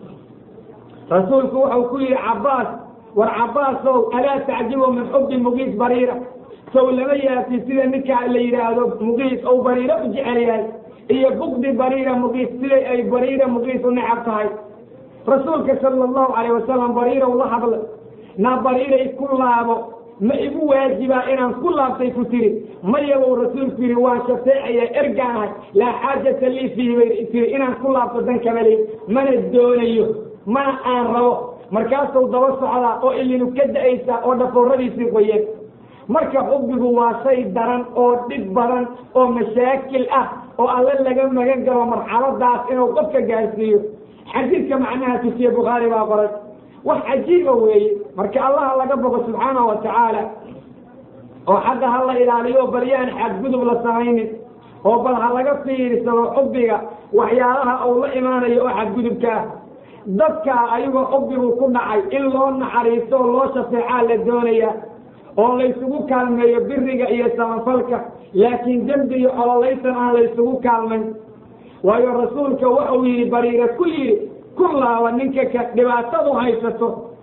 rasuulku wuxuu ku yidhi cabbaas war cabbaasow alaa tacjibu min xubbi muqiis bariira sow lama yaabti sida ninka la yidhaahdo muqiis ou bariiro u jecel yahay iyo bugdi bariira muqiis siday ay bariira muqiis u necab tahay rasuulka sala allahu calayh wasalam bariirow la hadla naa bariiray ku laabo ma igu waajibaa inaan ku laabtay ku tiri maya buu rasuulku yidhi waan shafeecayaa ergaan ahay laa xaajata lii fiihi bay tiri inaan ku laabto dan kamali mana doonayo mana aan rabo markaasuu daba socdaa oo ilinu ka da-aysaa oo dhafooradiisii qoyeen marka xubbigu waa shay daran oo dhib badan oo mashaakil ah oo alle laga magan galo marxaladaas inuu qofka gaarsiiyo xadiidka macnaha tusiye bukhaari baa qoray wax cajiiba weeye marka allaha laga bogo subxaanahu wa tacaala oo xagga ha la ilaaliyo bal yaan xadgudub la samaynin oo bal ha laga fiirsado xubbiga waxyaalaha uu la imaanayo oo xadgudubka ah dadka ayagoo xubbigu ku dhacay in loo naxariisto oo loo shafeecaa la doonaya oo laysugu kaalmeeyo biriga iyo samafalka laakiin dembi iyo ololaysan aan laysugu kaalmayn waayo rasuulka wuxuu yidhi bariira ku yidhi ku laaba ninka ka dhibaatadu haysato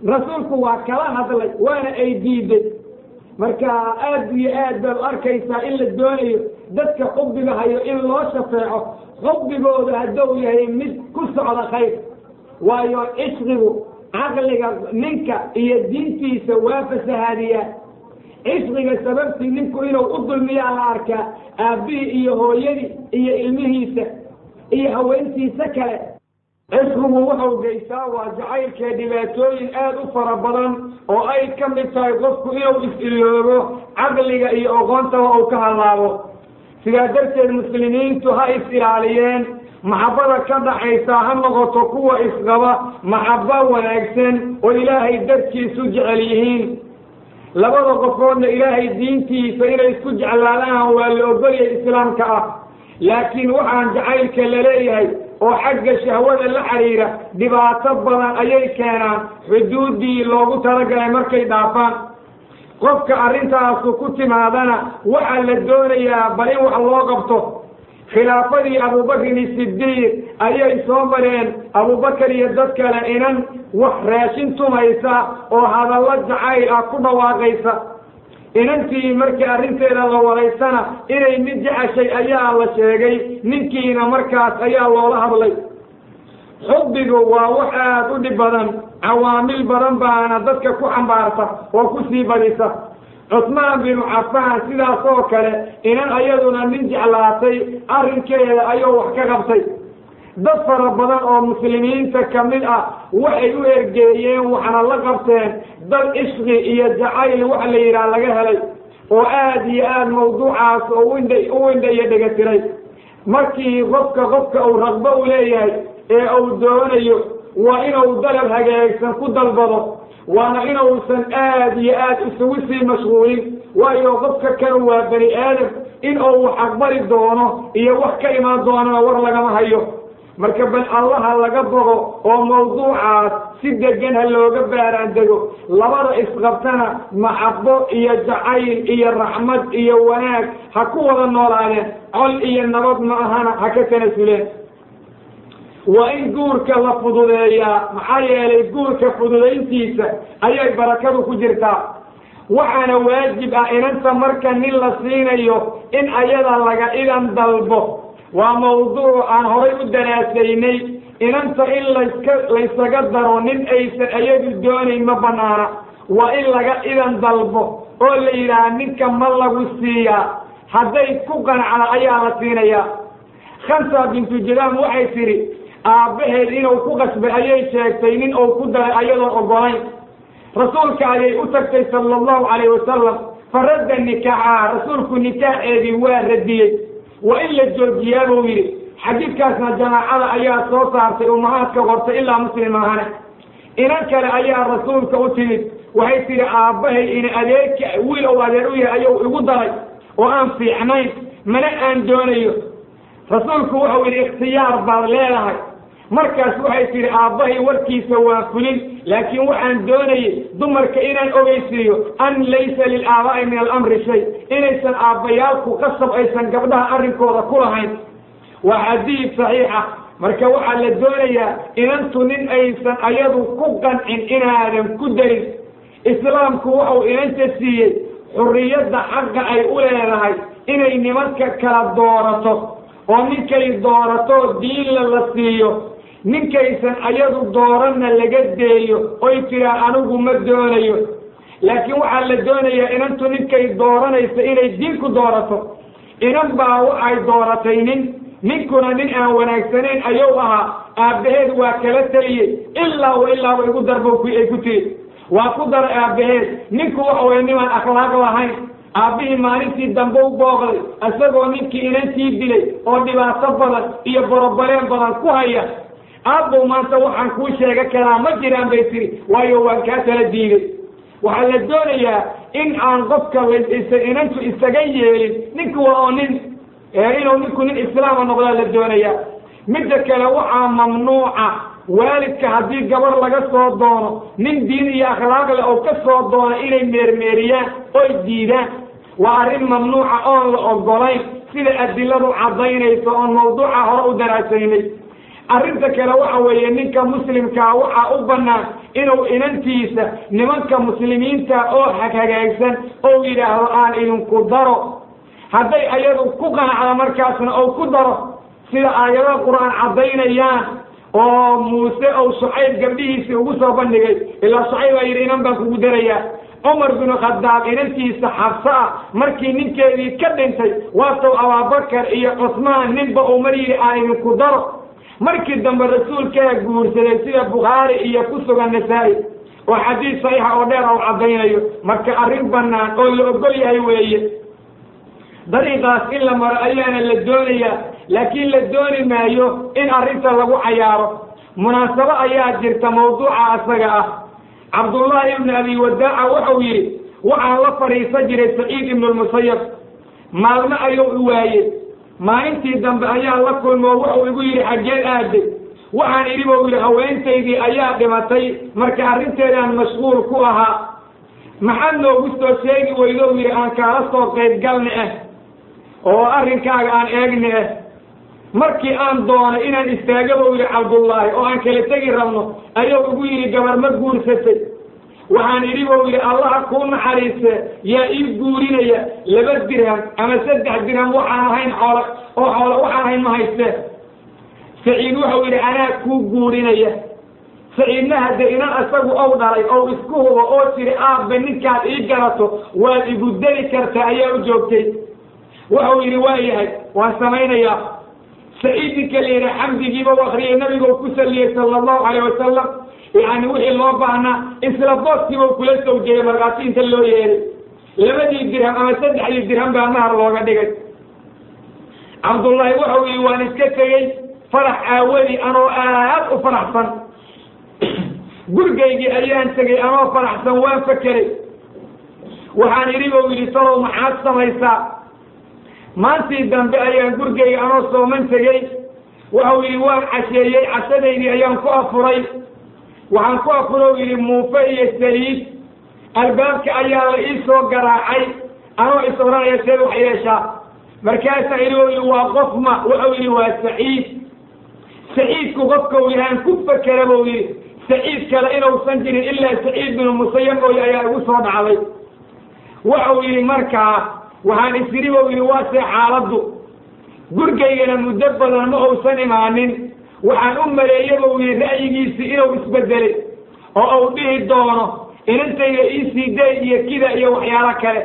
rasuulku waa kala hadlay waana ay diiday marka aad iyo aad baad u arkaysaa in la doonayo dadka xubbiga hayo in loo shafeeco xubbigooda hadduu yahay mid ku socda khayr waayo cishqigu caqliga ninka iyo diintiisa waa fasahaadiyaa cishqiga sababtii ninku inuu u dulmiyaa la arkaa aabbihii iyo hooyadii iyo ilmihiisa iyo haweentiisa kale cishqigu wuxuu geysaa waa jacaylka dhibaatooyin aad u fara badan oo ay ka mid tahay qofku inuu is-iloobo caqliga iyo oqoontaba uu ka hallaabo sidaa darteed muslimiintu ha is-ilaaliyeen maxabbada ka dhaxaysa ha noqoto kuwa isqaba maxabba wanaagsan oo ilaahay darkiisu jecel yihiin labada qofoodna ilaahay diintiisa inay isku jeclaadaan waa la ogolyahay islaamka ah laakiin waxaan jacaylka la leeyahay oo xagga shahwada la xiriira dhibaato badan ayay keenaan xuduuddii loogu talagalay markay dhaafaan qofka arrintaasu ku timaadana waxaa la doonayaa bal in wax loo qabto khilaafadii abubakrin sidiiq ayay soo mareen abubakar iyo dad kale inan wax raashin tumaysa oo hadallo jacayl ah ku dhawaaqaysa inantii markii arrinteeda la waraysana inay mid jeceshay ayaa la sheegay ninkiina markaas ayaa loola hadlay xubbigu waa wax aad u dhib badan cawaamil badan baana dadka ku xambaarta oo ku sii badisa cusmaan binu cafaan sidaas oo kale inan ayaduna nin jeclaatay arrinkeeda ayuu wax ka qabtay dad fara badan oo muslimiinta ka mid ah waxay u ergeeyeen waxna la qabteen dad ishqi iyo jacayl wax la yidhaah laga helay oo aad iyo aad mawduucaas oo windha u windha iyo dhegatiray markii qofka qofka uu raqbo u leeyahay ee uu doonayo waa inuu dalab hagaagsan ku dalbado waana inuusan aad iyo aad isugu sii mashquulin waayo qofka kan waa bani aadam in uu wax aqbali doono iyo wax ka imaan doonana war lagama hayo marka bal allaha laga bogo oo mawduucaas si degan ha looga baaraan dego labada isqabtana maxabo iyo jacayl iyo raxmad iyo wanaag ha ku wada noolaadeen col iyo nabad ma ahana ha ka tanasuleen waa in guurka la fududeeyaa maxaa yeelay guurka fududayntiisa ayay barakadu ku jirtaa waxaana waajib ah inanta marka nin la siinayo in ayada laga idan dalbo waa mawduuc aan horay u daraasaynay inanta in laska laysaga daro nin aysan ayadu doonayn ma banaana waa in laga idan dalbo oo la yidhaaha ninka ma lagu siiyaa hadday ku qanacda ayaa la siinayaa khamsa bintu jadaam waxay tidhi aabbaheed inuu ku qasbay ayay sheegtay nin uu ku daray ayadoon ogolayn rasuulka ayay u tagtay sala allahu calayh wasalam faradda nikaaxaha rasuulku nikaaxeedii waa radiyey waa in la joojiyaa buu yidhi xadiidkaasna jamaacada ayaa soo saartay umahaadka qortay ilaa muslim ahane inan kale ayaa rasuulka u timid waxay tidhi aabbahay in adeerka wiil ou adeer u yahay ayuu igu daray oo aan fiicnayn mana aan doonayo rasuulku wuxuu yidhi ikhtiyaar baad leedahay markaas waxay tidhi aabbahay warkiisa waa fulin laakiin waxaan doonayay dumarka inaan ogeysiiyo an laysa lilaabaai min alamri shay inaysan aabbayaalku qasab aysan gabdhaha arrinkooda ku lahayn waa xadiid saxiixa marka waxaa la doonayaa inantu nin aysan ayadu ku qancin inaadan ku darin islaamku wuxuu inanta siiyey xurriyadda xaqa ay u leedahay inay nimanka kala doorato oo ninkay doorato diinla la siiyo ninkaysan ayadu dooranna laga deeyo oy tiraa anigu ma doonayo laakiin waxaa la doonayaa inantu ninkay dooranaysa inay diin ku doorato inan baa waxay dooratay nin ninkuna nin aan wanaagsanayn ayuu ahaa aabbaheed waa kala teliyey ilaa wa ilaaba igu darbo ay ku tiri waa ku daray aabbaheed ninku waxa weye nimaan akhlaaq lahayn aabbihii maalintii dambe u booqday isagoo ninkii inantii dilay oo dhibaato badan iyo borobaleen badan ku haya aabbow maanta waxaan kuu sheega karaa ma jiraan bay tiri waayo waan kaa kala diiday waxaa la doonayaa in aan qofka inantu isaga yeelin ninku waa oo nin inuu ninku nin islaama noqdaa la doonayaa midda kale waxaa mamnuuca waalidka haddii gabar laga soo doono nin diin iyo akhlaaq leh oo ka soo doona inay meermeeriyaan oy diidaan waa arrin mamnuuca oon la ogolayn sida adiladu caddaynayso oon mawduuca hore u daraasaynay arrinta kale waxa weeye ninka muslimkaa waxaa u bannaan inuu inantiisa nimanka muslimiinta oo hagaagsan ou yidhaahdo aan idinku daro hadday ayadu ku qanacda markaasna ou ku daro sida aayadaha qur-aan caddaynayaan oo muuse ou shucayb gabdhihiisii ugu soo bandhigay ilaa shucayb baa yidhi inan baan kugu darayaa cumar binu khadaab inantiisa xabso ah markii ninkeedii ka dhintay waatow abaabakar iyo cusmaan ninba uu mar yidhi aan idinku daro markii dambe rasuulkaa guursaday sida bukhaari iyo ku sugan nasaa-i oo xadiis saxiixa oo dheer ou caddaynayo marka arrin bannaan oo la ogol yahay weeye dariiqaas in la maro ayaana la doonayaa laakiin la dooni maayo in arrinta lagu cayaaro munaasabo ayaa jirta mawduuca asaga ah cabdullaahi ibnu abi wadaaca wuxuu yidhi waxaan la fadhiisan jiray saciid ibnu lmusayab maalmo ayuu i waayey maalintii dambe ayaa la kulmoo wuxuu igu yidhi xaggeen aaday waxaan idhi buu yidhi haweentaydii ayaa dhimatay marka arrinteedaan mashquul ku ahaa maxaad noogu soo sheegi weydo yidhi aan kaala soo qaybgalni ah oo arrinkaaga aan eegni ah markii aan doonay inaan istaaga buu yidhi cabdullaahi oo aan kala tegi rabno ayuu igu yidhi gabar ma guursatay waxaan idhi buu yidhi allaha kuu naxariiste yaa ii guurinaya laba dirham ama saddex dirham waxaan ahayn xoolo oo xoolo waxaan ahayn ma haystee saciid wuxuu yidhi anaa kuu guurinaya saciidna hadde inan isagu ow dhalay ou isku hubo oo tiri aabbe ninkaad ii garato waad igu deli kartaa ayaa u joogtay wuxuu yidhi waa yahay waan samaynayaa saciid ninka la yidhi xamdigiiba u akriyay nabigu ku saliyey sala allahu calayh wasalam yani wixii loo baahnaa isla booskiiba kula sawjeeyey markaasi inta loo yeeray labadii dirham ama saddexdii dirham baa nahar looga dhigay cabdullaahi wuxuu yidhi waan iska tegey farax aawadii anoo aad u faraxsan gurigaygii ayaan tegey anoo faraxsan waan fakeray waxaan idhi buu yidhi salow maxaad samaysaa maantii dambe ayaan gurigayga anoo sooman tegey wuxuu yidhi waan casheeyey cashadaydii ayaan ku afuray waxaan ku afuro yidhi muufe iyo saliid albaabka ayaa la ii soo garaacay anoo is odhanaya seed wax yeeshaa markaasaa idhi u yidhi waa qof ma wuxuu yidhi waa saciid saciidku qofkau yahaan ku fakera buu yidhi saciid kale inuusan jirin ilaa saciid binu musayab mooye ayaa igu soo dhacday wuxuu yidhi markaa waxaan isiri buu yidhi waa see xaaladdu gurgaygana muddo badan ma uusan imaanin waxaan u maleeye buu yidhi ra'yigiisii inuu isbedelay oo uu dhihi doono inantayda iisii day iyo kida iyo waxyaalo kale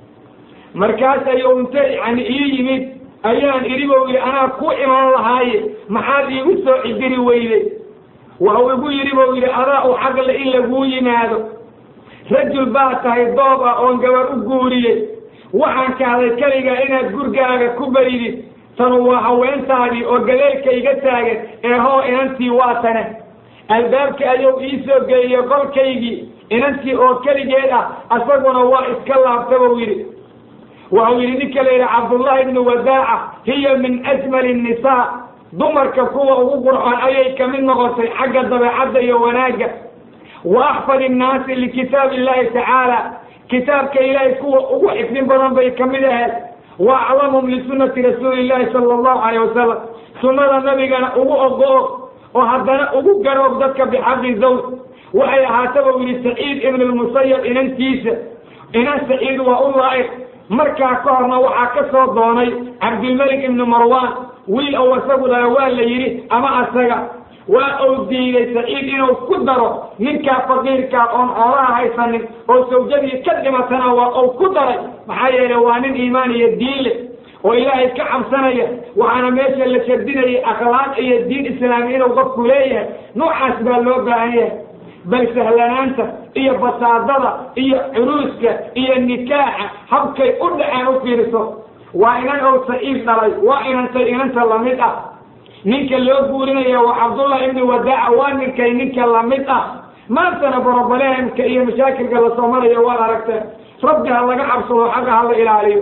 markaas ayuu inte yani ii yimid ayaan idhi buu yidhi anaa ku iman lahaaye maxaad iigu soo cidiri weyday waxuu igu yidhi buu yidhi adaa u xaqle in laguu yimaado rajul baa tahay doob ah oon gabar u guuriyey waxaan kahday keligaa inaad gurgaaga ku baridid tanu waa haweentaadii oo galeelka iga taagan ee hoo inantii waa tane albaabka ayuu ii soo geeyey qolkaygii inantii oo keligeed ah asaguna waa iska laabta buu yidhi waxuu yidhi ninka la yidhi cabdullahi ibnu wadaaca hiya min ajmali nnisaa dumarka kuwa ugu qurxoon ayay kamid noqotay xagga dabeecadda iyo wanaagga wa axfad innaasi likitaab illahi tacaala kitaabka ilaahay kuwa ugu xifdin badan bay kamid ahayd wa aclamhum lisunati rasuuli llahi sala allahu calayh wasalam sunnada nabigana ugu ogo-og oo haddana ugu garoog dadka bixaqi zawj waxay ahaata buu yidhi saciid ibnu lmusayab inantiisa inan saciid waa u laa'iq markaa ka horna waxaa ka soo doonay cabdilmalik ibnu marwan wiil ou isagu dhala waa la yidhi ama asaga waa uu diiday saciid inuu ku daro ninkaa faqiirkaa oon xoolaha haysanin oo sawjadii ka dhimatana waa uu ku daray maxaa yeelay waa nin iimaan iyo diin leh oo ilaahay ka cabsanaya waxaana meesha la shardinayay akhlaaq iyo diin islaami inuu qofku leeyahay noocaas baa loo baahan yahay bal sahlanaanta iyo basaadada iyo curuuska iyo nikaaxa habkay u dhaceen u fiiriso waa inan ou saciid dhalay waa inantay inanta lamid ah ninka loo guurinaya waa cabdullah ibni wadaaca waa ninkay ninka lamid ah maantana borobalehemka iyo mashaakilka lasoo marayo waad aragteen rabbi ha laga cabsado xagga ha la ilaaliyo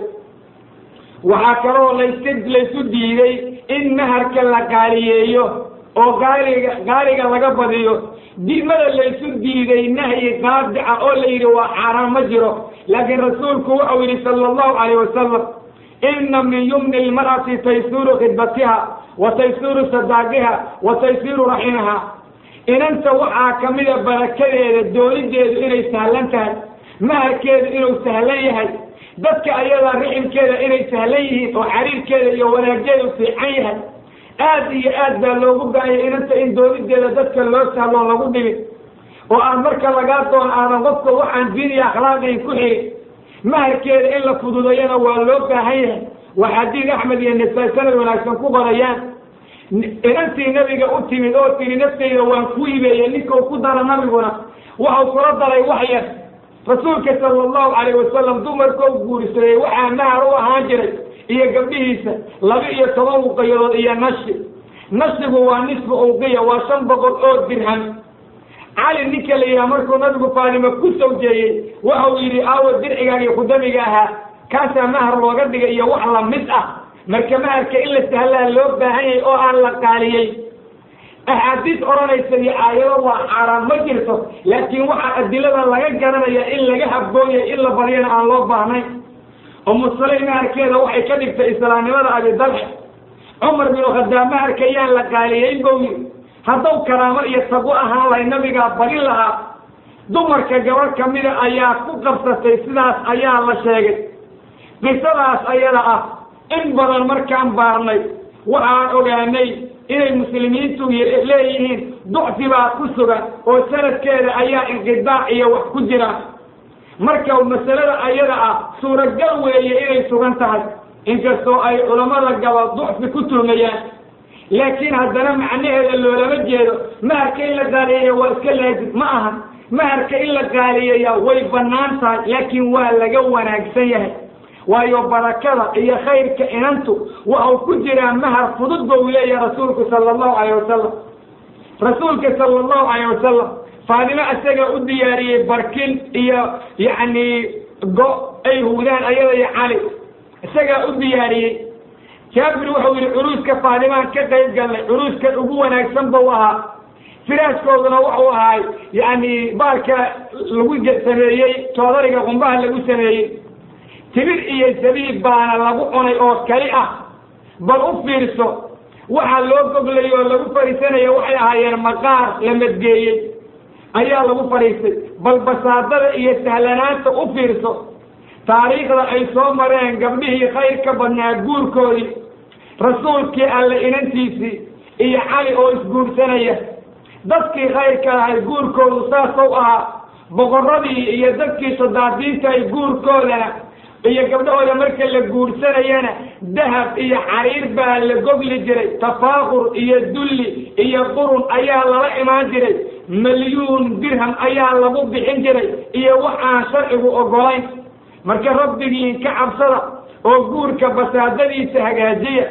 waxaa kaloo layska laysu diiday in maharka la qaaliyeeyo oo gaaliga gaaliga laga badiyo diimada laysu diiday nahyi qaadica oo la yidhi waa xaaraan ma jiro laakiin rasuulku wuxuu yidhi sala allahu calayh wasalam ina min yumni lmar'ati taysiru khidbatiha wa taysiru sadaaqiha wa taysiru raximaha inanta waxaa kamida barakadeeda doonideedu inay sahlan tahay maharkeedu inuu sahlan yahay dadka ayadaa riximkeeda inay sahlan yihiin oo xariirkeeda iyo wanaageedu fiican yahay aad iyo aad baa loogu baahaya inanta in doonideeda dadka loo sahlo lagu dhibin oo aan marka lagaa doono aadan qofka waxaan diin iyo akhlaaqayn ku xirin maharkeeda in la fududayana waa loo baahan yahay waa xadiid axmed iyo nasaa sanad wanaagsan ku qorayaan inantii nabiga u timid oo tiri naftayda waan ku hibeeyey ninkau ku dara nabiguna waxau kula daray wax yar rasuulka sala allahu calayh wasalam dumarkau guursaday waxaa mahar u ahaan jiray iyo gabdhihiisa laba iyo toban uqiyadood iyo nashi nashigu waa nisfu uqiya waa shan boqol oo dirham cali ninka la yidhaha markuu nabigu faadima ku sawjeeyey waxau yidhi aawo dircigaagi khudamiga ahaa kaasaa mahar looga dhigay iyo wax lamid ah marka maharka in la sahlaa loo baahan yahay oo aan la qaaliyey axaadiis odhanaysa iyo aayado waa xaaraan ma jirto laakiin waxaa adilada laga garanaya in laga habooyay in la baryana aan loo baahnayn umusaley maharkeeda waxay ka dhigtay islaamnimada abidalxe cumar bin khadaab maharka yaan la qaaliyeyn bou yiri haddaw karaamo iyo tagu ahaan lahay nabigaa barin lahaa dumarka gabadh kamida ayaa ku qabsatay sidaas ayaa la sheegay qisadaas ayada ah in badan markaan baarnay waxaan ogaanay inay muslimiintu leeyihiin ducfi baa ku sugan oo sanadkeeda ayaa inqidaac iyo wax ku jiraan marka masalada ayada ah suuragal weeye inay sugan tahay inkastoo ay culammada gaba ducfi ku tuhmayaan laakiin haddana macnaheeda loolama jeedo maharka in la qaaliyeeya waa iska laazim ma aha maharka in la qaaliyeeya way bannaan tahay laakiin waa laga wanaagsan yahay waayo barakada iyo khayrka inantu waxau ku jiraa mahar fudud ba uu leeyahay rasuulku sala allahu calayh wasalam rasuulka sala allahu calayh wasalam faadimo isaga u diyaariyey barkin iyo yacni go ay huudaan ayada iyo cali isagaa u diyaariyey jaabir wuxuu yihi curuuska faadimaan ka qayb galnay curuuskan ugu wanaagsan bau ahaa firaaskooduna wuxuu ahaay yacni baalka lagu sameeyey toodariga qumbaha lagu sameeyey tibir iyo zabiib baana lagu cunay oo kali ah bal u fiirso waxaa loo goglay oo lagu fadhiisanaya waxay ahaayeen maqaar la madgeeyey ayaa lagu fadhiistay bal basaadada iyo sahlanaanta u fiirso taariikhda ay soo mareen gabdhihii khayr ka badnaa guurkoodii rasuulkii alle inantiisii iyo cali oo isguursanaya dadkii khayrka ahay guurkoodu saasou ahaa boqoradii iyo dadkii sadaadiinta ay guurkoodana iyo gabdhahooda marka la guursanayana dahab iyo xariir baa la gogli jiray tafaakur iyo dulli iyo qurun ayaa lala imaan jiray milyuun dirham ayaa lagu bixin jiray iyo wax aan sharcigu ogolayn marka rabbigiin ka cabsada oo guurka basaadadiisa hagaajiya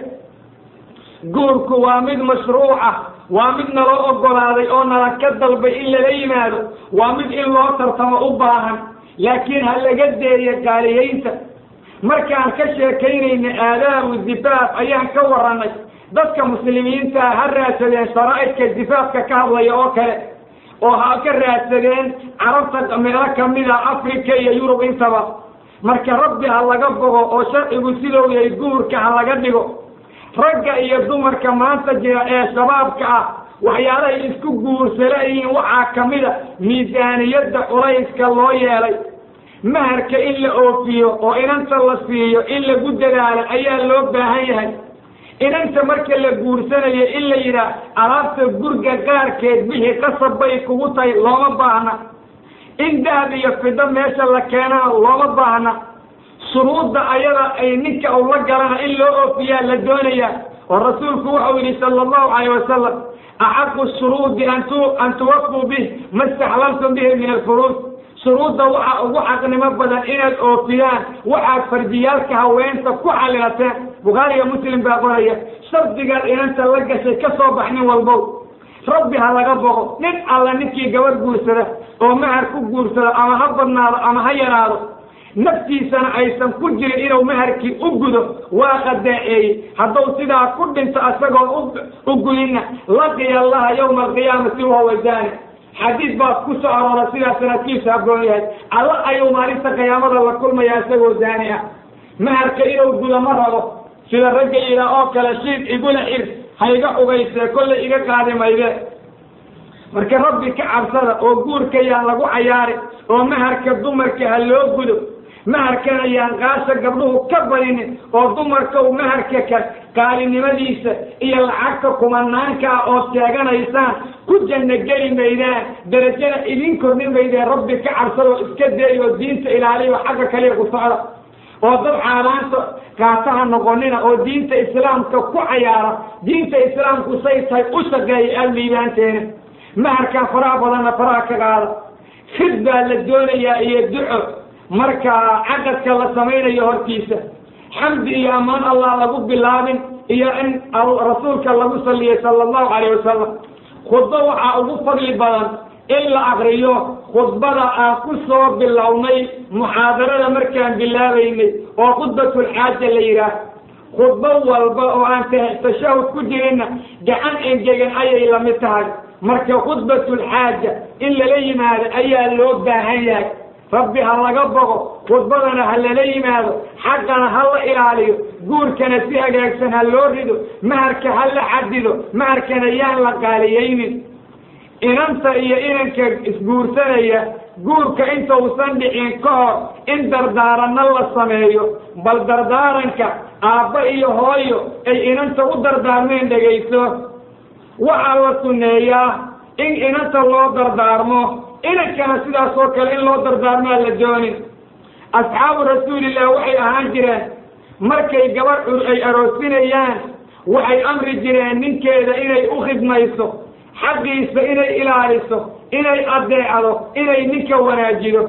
guurku waa mid mashruuca waa mid naloo ogolaaday oo nala ka dalbay in lala yimaado waa mid in loo tartamo u baahan laakiin ha laga deeyo qaaliyeynta markaan ka sheekaynayna aadaabu difaaf ayaan ka warranay dadka muslimiintaa ha raadsadeen sharaa'idka difaafka ka hadlaya oo kale oo ha ka raadsadeen carabta meelo kamida africa iyo yurub intaba marka rabbi ha laga bogo oo sharcigu sidou yahay guurka ha laga dhigo ragga iyo dumarka maanta jira ee shabaabka ah waxyaalahay isku guursalayihiin waxaa kamida miisaaniyadda culayska loo yeelay maharka in la oofiyo oo inanta la siiyo in lagu dadaalo ayaa loo baahan yahay inanta marka la guursanayo in la yidhaah alaabta gurga qaarkeed bixi qasab bay kugu tahay looma baahna in dahab iyo fido meesha la keenana looma baahna shuruudda ayada ay ninka u la galana in loo oofiyaa la doonayaa oo rasuulku wuxuu yidhi sala allahu calayh wasalam axaqu shuruudi an tuwafuu bih ma istaxlaltum bihi min alfuruud shuruudda waxaa ugu xaqnimo badan inaad oofiyaan waxaad fardiyaalka haweenta ku xalilateen bukhaariga muslim baa qoraya shardigaad inanta la gashay ka soo bax nin walbow rabbi ha laga boqo nin alla ninkii gabar guursada oo mahar ku guursado ama ha badnaado ama ha yaraado naftiisana aysan ku jirin inuu maharkii u gudo waa qadaaceeyey hadduu sidaa ku dhinto isagoon u gudinna laqiya allaha yawma alqiyaamati wahuwa zaani xadiis baa ku soo aroora sidaa sanadkiisu haboon yahay alla ayuu maalinta qiyaamada la kulmaya isagoo zaani ah maharka inuu gudo ma rabo sida ragga yidhaah oo kale shiid igula xir hayga ugaysee kollay iga qaadi mayde marka rabbi ka cabsada oo guurka yaan lagu cayaari oo maharka dumarka ha loo gudo maharkana yaan qaasha gabdhuhu ka badinin oo dumarka u maharka ka qaalinimadiisa iyo lacagta kumanaankaa ood sheeganaysaan ku janno geli maydaan darajana idin kordhin maydeen rabbi ka cabsada oo iska day oo diinta ilaaliya oo xagga kaliya ku socda oo dad caalaanta kaataha noqonina oo diinta islaamka ku cayaara diinta islaamku say tahay u shaqeeya aada liibaanteena maharkaa faraha badanna faraha ka qaada fid baa la doonayaa iyo duco marka caqadka la samaynayo hortiisa xamdi iyo ammaan allah lagu bilaabin iyo in rasuulka lagu saliyay sala allahu calayh wasalam khudbo waxaa ugu fadli badan in la akriyo khudbada aan ku soo bilownay muxaadarada markaan bilaabaynay oo khudbatulxaaja la yidhaah khudbo walba oo aan tashahud ku jirinna gacan engegan ayay lamid tahay marka khudbatulxaaja in lala yimaado ayaa loo baahan yahay rabbi ha laga bogo khudbadana ha lala yimaado xaqana ha la ilaaliyo guurkana si hagaagsan ha loo rido maharka ha la xadido maharkana yaan la qaaliyeynin inanta iyo inanka isguursanaya guurka intausan dhicin ka hor in dardaaranno la sameeyo bal dardaaranka aabba iyo hooyo ay inanta u dardaarmeen dhegayso waxaa la sunneeyaa in inanta loo dardaarmo inankana sidaas oo kale in loo dardaarmaa la doonin asxaabu rasuulillah waxay ahaan jireen markay gabadh cur ay aroosinayaan waxay amri jireen ninkeeda inay u khidmayso xaqiisa inay ilaaliso inay adeecdo inay ninka wanaajido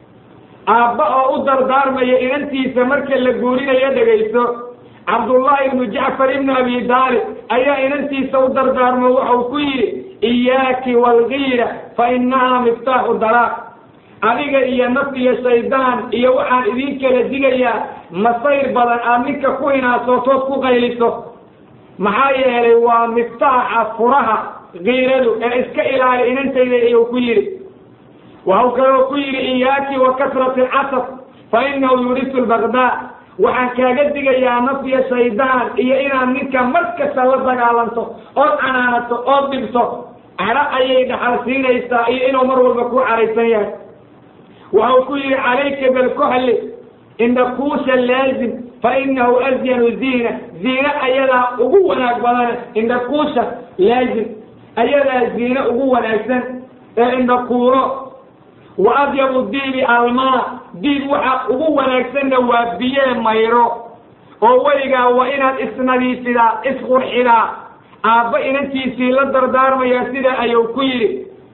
aabba oo u dardaarmaya inantiisa marka la guurinayo dhegayso cabdullahi ibnu jacfar ibnu abi daalib ayaa inantiisa u dardaarmo waxau ku yidhi iyaaki walgiira fa innahaa miftaaxu dalaaq adiga iyo naf iyo shaydaan iyo waxaan idin kala digayaa masayr badan aad ninka ku hinaasootood ku qayliso maxaa yeelay waa miftaaxa furaha kiiradu ee iska ilaali inantayda iyuu ku yidhi waxau kaloo ku yidhi iyaaki wa kasrati alcasab fa inahu yurisu lbaqdaa waxaan kaaga digayaa naf iyo shaydaan iyo inaad ninka mar kasta la dagaalanto ood canaanato ood dhibto cadho ayay dhaxal siinaysaa iyo inuu mar walba ku caraysan yahay waxau ku yidhi calayka bilkuxli indhakuusha laazim fa inahu asyanu ziina ziine ayadaa ugu wanaag badane indhakuusha laazim ayadaa ziine ugu wanaagsan ee indhakuuro wa adyabu diibi almaa diib waxa ugu wanaagsanna waa biyee mayro oo weligaa waa inaad isnadiifidaa isqurxidaa aabba inantiisii la dardaarmaya sidaa ayuu ku yidhi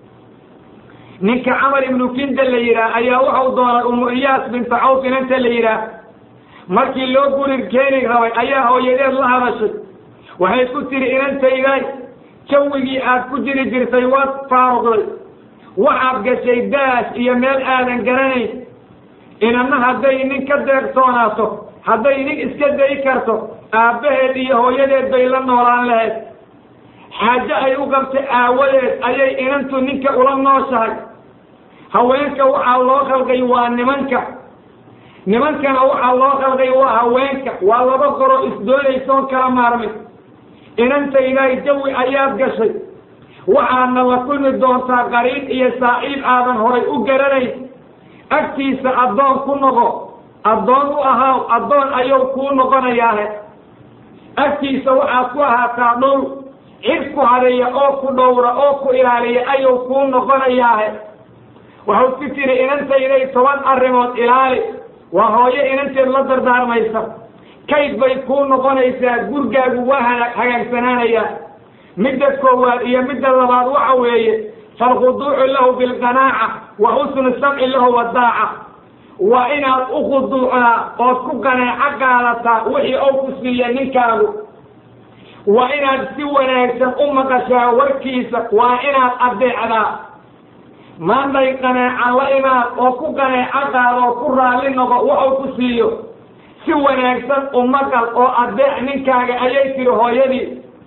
ninka camar ibnu kinda la yidhaah ayaa waxau doonay umu iyaas binta cawf inanta la yidhaah markii loo gurir keeni rabay ayaa hooyadeed la hadashay waxay ku tihi inantayday jawigii aad ku jiri jirtay waad faaruqday waxaad gashay daas iyo meel aadan garanayn inanna hadday nin ka deeqtoonaato hadday nin iska dayi karto aabbaheed iyo hooyadeed bay la noolaan lahayd xaajo ay u qabtay aawadeed ayay inantu ninka ula nooshahay haweenka waxaa loo khalqay waa nimanka nimankana waxaa loo khalqay waa haweenka waa laba qoro isdoonaysoon kala maarmin inantayday jawi ayaad gashay waxaadna la kulmi doontaa qariib iyo saaxiib aadan horay u garanayn agtiisa addoon ku noqo addoon u ahaaw addoon ayuu kuu noqonayaahe agtiisa waxaad ku ahaataa dhow cid ku hadeeya oo ku dhowra oo ku ilaaliya ayuu kuu noqonayaahe waxau ku tiri inantayday toban arrimood ilaali waa hooyo inanteed la dardaarmaysa kayd bay kuu noqonaysaa gurgaagu waa ha hagaagsanaanayaa midda koowaad iyo midda labaad waxa weeye falkhuduucu lahu bilqanaaca wa xusnu samci lahu wadaaca waa inaad u khuduucdaa ood ku qanaaco qaadataa wixii ou ku siiya ninkaagu waa inaad si wanaagsan u maqashaa warkiisa waa inaad adeecdaa maanday qanaaca la imaad oo ku qanaaco qaada oo ku raalli noqo waxuu ku siiyo si wanaagsan u maqal oo adeec ninkaaga ayay tiri hooyadii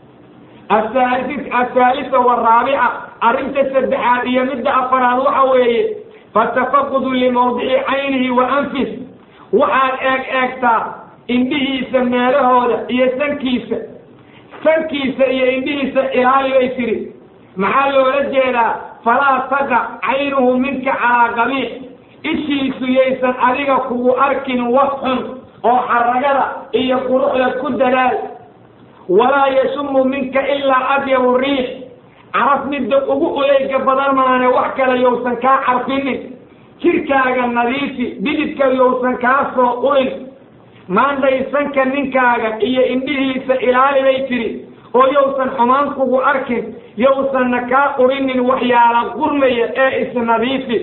asaadi athaalisa waraabica arrinta saddexaad iyo midda afaraad waxa weeye fatafaqudu limawdici caynihi wa anfis waxaad eeg eegtaa indhihiisa meelahooda iyo sankiisa sankiisa iyo indhihiisa ilaali bay tiri maxaa loola jeedaa falaa taqac caynuhu minka calaa qabiix ishiisu yaysan adiga kugu arkin wax xun oo xaragada iyo quruxda ku dadaal walaa yashumu minka ilaa adyabu riix caraf midda ugu uleyga badan maane wax kale yowsan kaa carfinin jirkaaga nadiifi bididka yowsan kaa soo ulin maandhaysanka ninkaaga iyo indhihiisa ilaali bay tiri oo yowsan xumaan kugu arkin yowsanna kaa urinin waxyaala qurmaya ee isnadiifi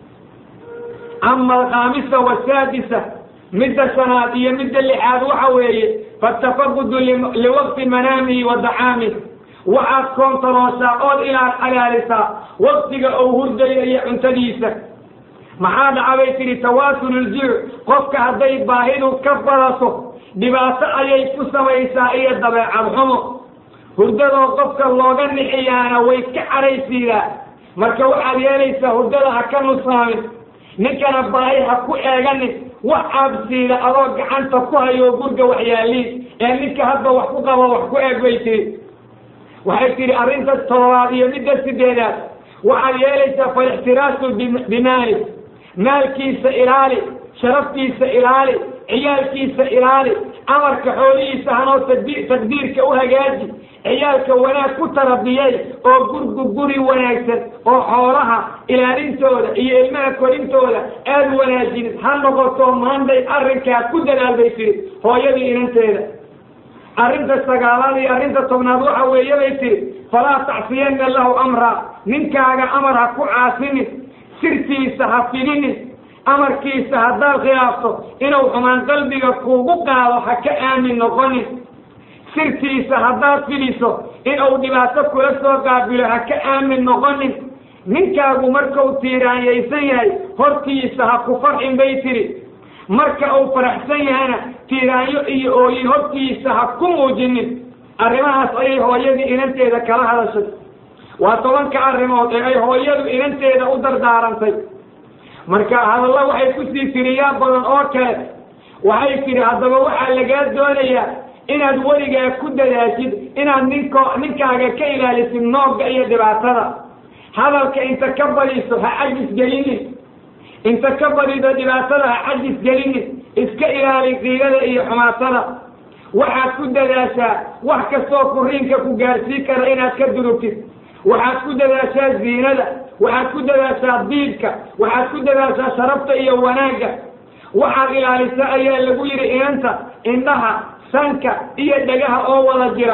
ama alkhaamisa wasaadisa midda shanaad iyo midda lixaad waxa weeye fatafaqudu liwaqti manaamihi wa dacaamih waxaad koontarooshaa ood inaad agaalisaa waqtiga ou hurdayo iyo cuntadiisa maxaa dhaca bay tihi tawaasululjuuc qofka hadday baahidu ka badato dhibaato ayay ku samaysaa iyo dabeecad xumo hurdadoo qofka looga nixiyaana way ka cadhaysiidaa marka waxaad yeelaysaa hurdada ha ka nusaamin ninkana baahi ha ku eeganin wax aabsiida adoo gacanta ku hayo gurga waxyaaliin ee ninka hadba wax ku qabo wax ku eeg bay tiri waxay tihi arrinta toddobaad iyo midda sideedaad waxaad yeelaysaa falixtiraasu bimaali maalkiisa ilaali sharaftiisa ilaali ciyaalkiisa ilaali amarka xoolihiisa hanoo taqdiirka u hagaaji ciyaalka wanaag ku tarabiyay oo gurgu guri wanaagsan oo xoolaha ilaalintooda iyo ilmaha korintooda aada wanaajinid ha noqoto maanday arrinkaa ku dadaal bay tiri hooyadii inanteeda arrinta sagaalaad iyo arrinta tobnaad waxa weeye bay tiri falaa tacsiyanna lahu amra ninkaaga amar ha ku caasinin sirtiisa ha fidinin amarkiisa haddaad khilaafto inuu xumaan qalbiga kuugu qaado ha ka aamin noqonin sirtiisa haddaad fidiso inuu dhibaato kula soo qaabilo ha ka aamin noqonin ninkaagu markuu tiiraanyaysan yahay hortiisa ha ku farxin bay tiri marka uu faraxsan yahana tiiraanyo iyo ooyin hortiisa ha ku muujinin arrimahaas ayay hooyadii inanteeda kala hadashay waa tobanka arrimood ee ay hooyadu inanteeda u dardaarantay marka hadalla waxay kusii tiriyaa badan oo kale waxay tidhi haddaba waxaa lagaa doonayaa inaad weligaa ku dadaashid inaad ninko ninkaaga ka ilaalisid noogga iyo dhibaatada hadalka inta ka badiso ha cajis gelinin inta ka badido dhibaatada ha cajis gelinin iska ilaali qiilada iyo xumaatada waxaad ku dadaashaa wax kastoo furiinka ku gaarsii kara inaad ka durugtid waxaad ku dadaashaa ziinada waxaad ku dadaashaa diibka waxaad ku dadaashaa sharafta iyo wanaagga waxaad ilaalisaa ayaa lagu yidhi inanta indhaha sanka iyo dhagaha oo wada jira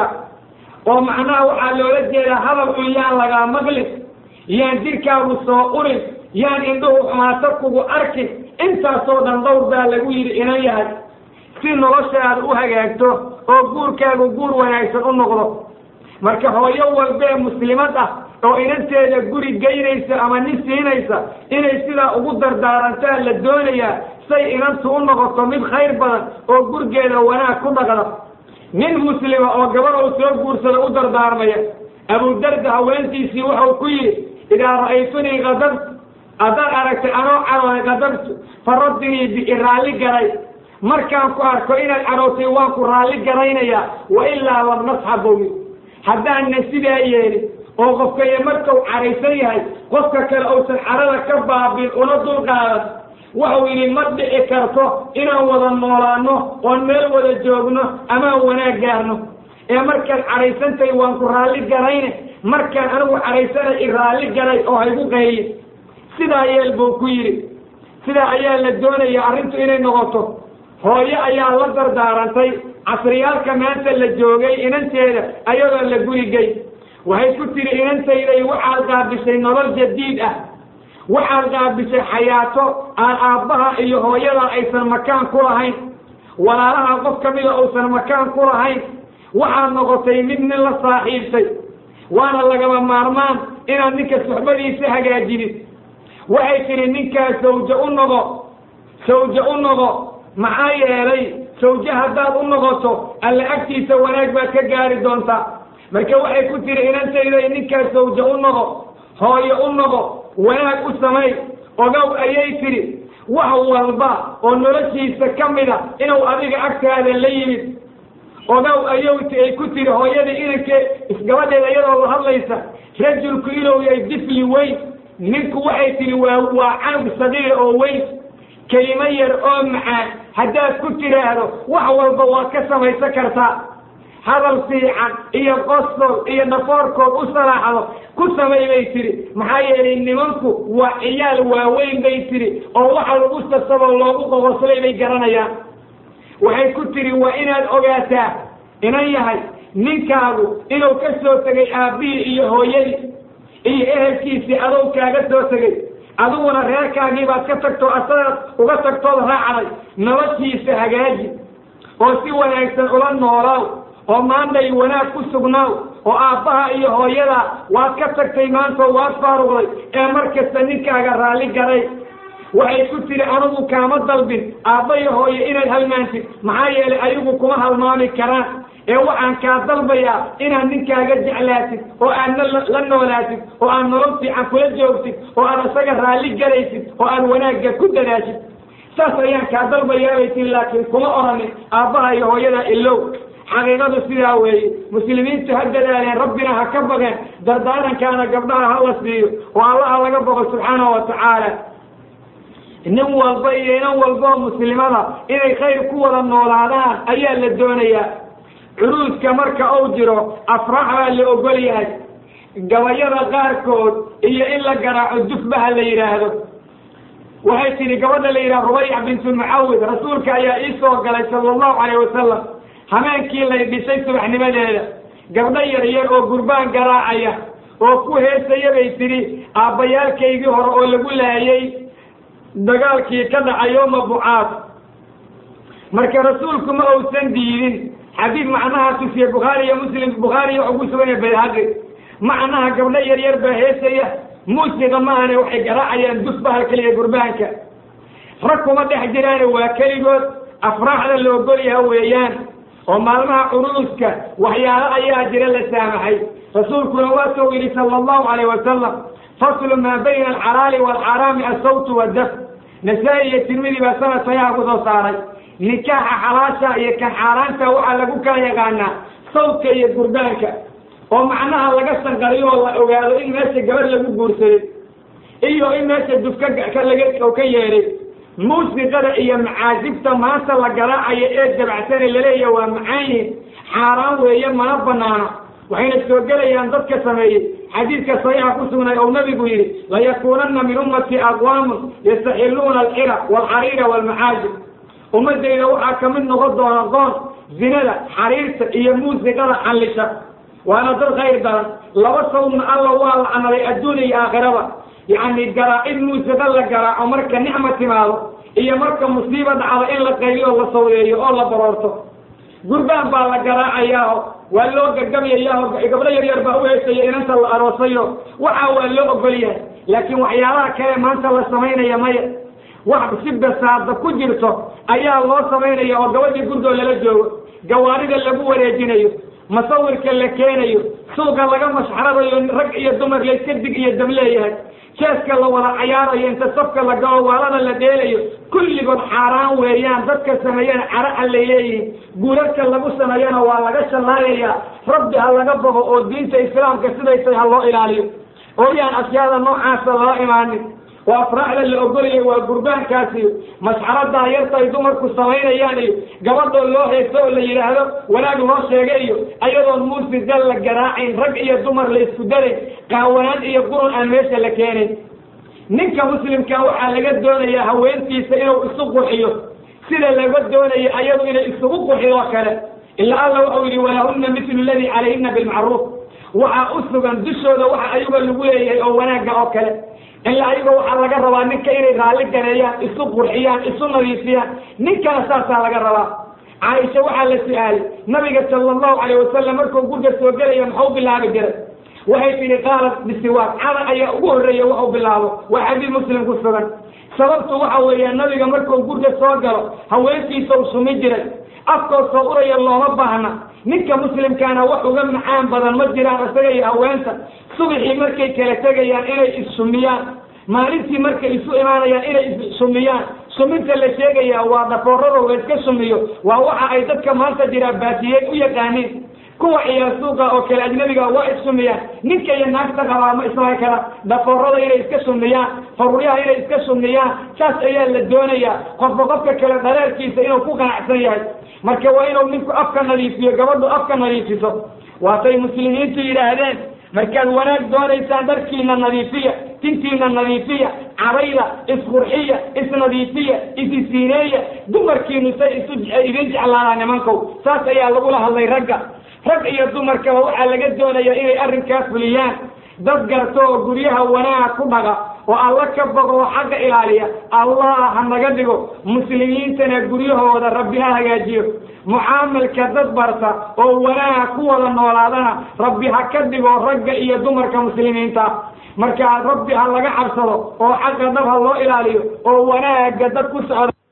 oo macnaha waxaa loola jeedaa hadal xun yaan lagaa maqlin yaan jirkaagu soo urin yaan indhuhu xumaato kugu arkin intaasoo dhan dhowr baa lagu yidhi inan yahay si noloshaada u hagaagto oo guurkaagu guur wanaagsan u noqdo marka hooyo walbee muslimad ah oo inanteeda guri geynaysa ama nin siinaysa inay sidaa ugu dardaarantaa la doonayaa say inantu u noqoto mid khayr badan oo gurgeeda wanaag ku dhaqda nin muslima oo gabar uu soo guursada u dardaarmaya abudarda haweentiisii wuxuu ku yidhi idaa ra'aytunii kadabtu haddaad aragtay anoo cadooday kadabtu faraddinii bi raalli garay markaan ku arko inaad carootay waan ku raalli garaynayaa wa ilaa lam nasxabowi haddaanna sidaa yeelin oo qofkaya markau caraysan yahay qofka kale uusan carada ka baabin una dulqaadan waxau yidhi ma dhici karto inaan wada noolaano oon meel wada joogno amaan wanaag gaarno ee markaad caraysantahay waan ku raalli garayne markaan anigu caraysanay i raalli garay oo haygu qayyin sidaa yeel buu ku yidhi sidaa ayaa la doonaya arrintu inay noqoto hooyo ayaa la dardaarantay casriyaalka maanta la joogay inanteeda ayadoo la gurigay waxay ku tiri inantayday waxaad qaabishay nolol jadiid ah waxaad qaabishay xayaato aan aabbaha iyo hooyada aysan makaan ku lahayn walaalaha qof ka mida uusan makaan ku lahayn waxaad noqotay mid nin la saaxiibtay waana lagaba maarmaan inaad ninka suxbadiisa hagaajidid waxay tihi ninkaas sawje u noqo sawje u noqo maxaa yeelay sawje haddaad u noqoto alla agtiisa wanaag baad ka gaari doontaa marka waxay ku tiri inantayday ninkaas sawje u noqo hooyo u noqo wanaag u samay ogow ayay tidhi wax walba oo noloshiisa ka mida inuu adiga agtaada la yimid ogow ayowti ay ku tiri hooyadii inankee isgabadheeda iyadoo la hadlaysa rajulku inuu yahay difli weyn ninku waxay tihi waa waa canug sagiir oo weyn kelimo yar oo macaan haddaad ku tidhaahdo wax walba waad ka samaysan kartaa hadal fiican iyo qosol iyo dhafoorkood u salaaxdo ku samay bay tidhi maxaa yeelay nimanku waa ciyaal waaweyn bay tidhi oo waxa lagu sasaboo loogu qoqoslay bay garanayaan waxay ku tidhi waa inaad ogaataa inan yahay ninkaagu inuu ka soo tegay aabbihii iyo hooyadii iyo ehelkiisii adow kaaga soo tegay adiguna reerkaagii baad ka tagtoo asagaad uga tagtood raacday noloshiisa hagaaji oo si wanaagsan ula noolaaw oo maantay wanaag ku sugnaaw oo aabbaha iyo hooyada waad ka tagtay maantoo waad faaruqday ee mar kasta ninkaaga raalli garay waxay ku tiri anigu kaama dalbin aabba iyo hooye inaad halmaantid maxaa yeelay ayagu kuma halmaami karaan ee waxaan kaa dalbayaa inaad ninkaaga jeclaatid oo aad la noolaatid oo aad nolol fiican kula joogtid oo aad isaga raalli galaysid oo aad wanaagga ku dadaashid saas ayaan kaa dalbayaa bay tiri laakiin kuma oranin aabbaha iyo hooyada ilow xaqiiqadu sidaa weeye muslimiintu ha dadaaleen rabbina ha ka bageen dardaarankaana gabdhaha ha la siiyo oo allaha laga boqo subxaanahu wa tacaala nin walba iyo inan walboo muslimada inay khayr ku wada noolaadaan ayaa la doonayaa curuuska marka uu jiro afrax baa la ogol yahay gabayada qaarkood iyo in la garaaco dufbaha la yidhaahdo waxay tidhi gabadha la yidhaha rubayc bintu mucawid rasuulka ayaa ii soo galay sala allahu calayh wasalam hameenkii lay dhisay subaxnimadeeda gabdho yar yar oo gurbaan garaacaya oo ku heesaya bay tidhi aabbayaalkaygii hore oo lagu laayay dagaalkii ka dhacay yooma bucaad marka rasuulku ma uusan diidin xadiid macnaha tusiye bukhaari iyo muslim bukhaariya waxuu ku sugan yahay bayhaqi macnaha gabdho yar yar baa heesaya muusiqa maahane waxay garaacayaan dusbaha keliya gurbaanka rag kuma dhex jiraane waa keligood afraaxda la ogol yaha weeyaan oo maalmaha curuuska waxyaalo ayaa jira la saamaxay rasuulkuna waa soo yidhi sala allahu calayh wasalam faslu maa bayna alxalaali waalxaraami assawtu wadaf nasaa-i iyo tirmidi baa sanad sayaha ku soo saaray nikaaxa xalaasha iyo kan xaaraanta waxaa lagu kala yaqaanaa sawdka iyo gurbaanka oo macnaha laga sanqariyo oo la ogaado in meesha gabar lagu guursaday iyo in meesha dufka laga ka yeedhay muusiqada iyo macaasibta maanta la garaacayo ee dabacsane laleeyaha waa macaayihin xaaraan weeye mana banaana waxayna soo gelayaan dadka sameeyey xadiidka saxiixa ku sugnay ou nabigu yidhi layakuunanna min ummati aqwaamun yastaxiluuna alcira waalxariira waalmacaajib ummadayda waxaa ka mid noqon doona doon zinada xariirta iyo muusiqada xallisha waana dad khayr daran laba sawdna alla waa lacnaday adduun iyo aakhiraba yacni garaacid muusiqa la garaaco marka nicma timaado iyo marka musiiba dhacdo in la qayliyo la sawdeeyo oo la baroorto gurbaan baa la garaacayaao waa loo gagabyayaaho gabdho yar yar baa u heesaya inanta la aroosayo waxa waa loo ogol yahay laakiin waxyaalaha kale maanta la samaynaya maya wax si basaada ku jirto ayaa loo samaynaya oo gabadhii gurgoo lala joogo gawaarida lagu wareejinayo masawirka la keenayo suuqa laga mashxaradayo rag iyo dumar layska dig iyo dam leeyahay jeeska la wada cayaarayo inta safka la galo waalada la dheelayo kulligood xaaraan weeyaan dadka sameeyana cara alla leeyihin guurarka lagu sameeyana waa laga shallaayaya rabbi ha laga bogo oo diinta islaamka siday tahay ha loo ilaaliyo ooyaan ashyaada noocaasa lala imaanin oo afraaxda la ogolaya waa gurbaankaasi masxaradaa yarta ay dumarku samaynayaan iyo gabadhoo loo heeso oo la yidhaahdo wanaag loo sheegay iyo ayadoon muusiga la garaacayn rag iyo dumar la isku darayn qaawanaan iyo qurun aan meesha la keenayn ninka muslimka waxaa laga doonayaa haweentiisa inuu isu qurxiyo sida laga doonayo ayadu inay isugu qurxidoo kale ilaa alla waxau yidhi walahunna mitlu ladii calayhina bilmacruuf waxaa u sugan dushooda waxa ayaga lagu leeyahay oo wanaagga oo kale ilaa ayaga waxaa laga rabaa ninka inay raalli gareeyaan isu qurxiyaan isu nadiifiyaan ninkana saasaa laga rabaa caaisha waxaa la su-aalay nabiga sala allahu calayh wasalam markuu gurga soo gelaya maxuu bilaabi jiray waxay tihi qaalat bisiwaaq cada ayaa ugu horreeya waxu bilaabo waa xadiid muslim ku sugan sababtu waxa weeya nabiga markuu gurga soo galo haweenkiisa u sumi jiray afkoo soo uraya looma baahna ninka muslimkaana wax uga macaan badan ma jiraan isaga iyo haweenta subaxii markay kala tegayaan inay issumiyaan maalintii markay isu imaanayaan inay issumiyaan suminta la sheegaya waa dhafoorado la iska sumiyo waa waxa ay dadka maanta jiraa baatiyey u yaqaaniin kuwa ciyaar suuqa oo kale ajnabiga waa issumiyaan ninka iyo naagta qabaa ma islahay kara dhafoorada inay iska sumiyaan faruryaha inay iska sumiyaan saas ayaa la doonayaa qofba qofka kale dhareerkiisa inuu ku qanacsan yahay marka waa inuu ninku afka nadiifiyo gabadhu afka nadiifiso waatay muslimiintu yidhaahdeen markaad wanaag doonaysaan dharkiina nadiifiya tintiina nadiifiya cabayda isqurxiya isnadiifiya isisiineeya dumarkiinu say isu idin jeclaadaan nimankow saas ayaa lagula hadlay ragga rag iyo dumarkaba waxaa laga doonayaa inay arrinkaas fuliyaan dad garto oo guryaha wanaag ku dhaga oo alla ka boqo oo xagga ilaaliya allah ha naga dhigo muslimiintana guryahooda rabbi ha hagaajiyo mucaamalka dad barta oo wanaag ku wada noolaadana rabbi ha ka dhigo ragga iyo dumarka muslimiinta marka rabbi ha laga cabsado oo xagga dab ha loo ilaaliyo oo wanaagga dad ku socda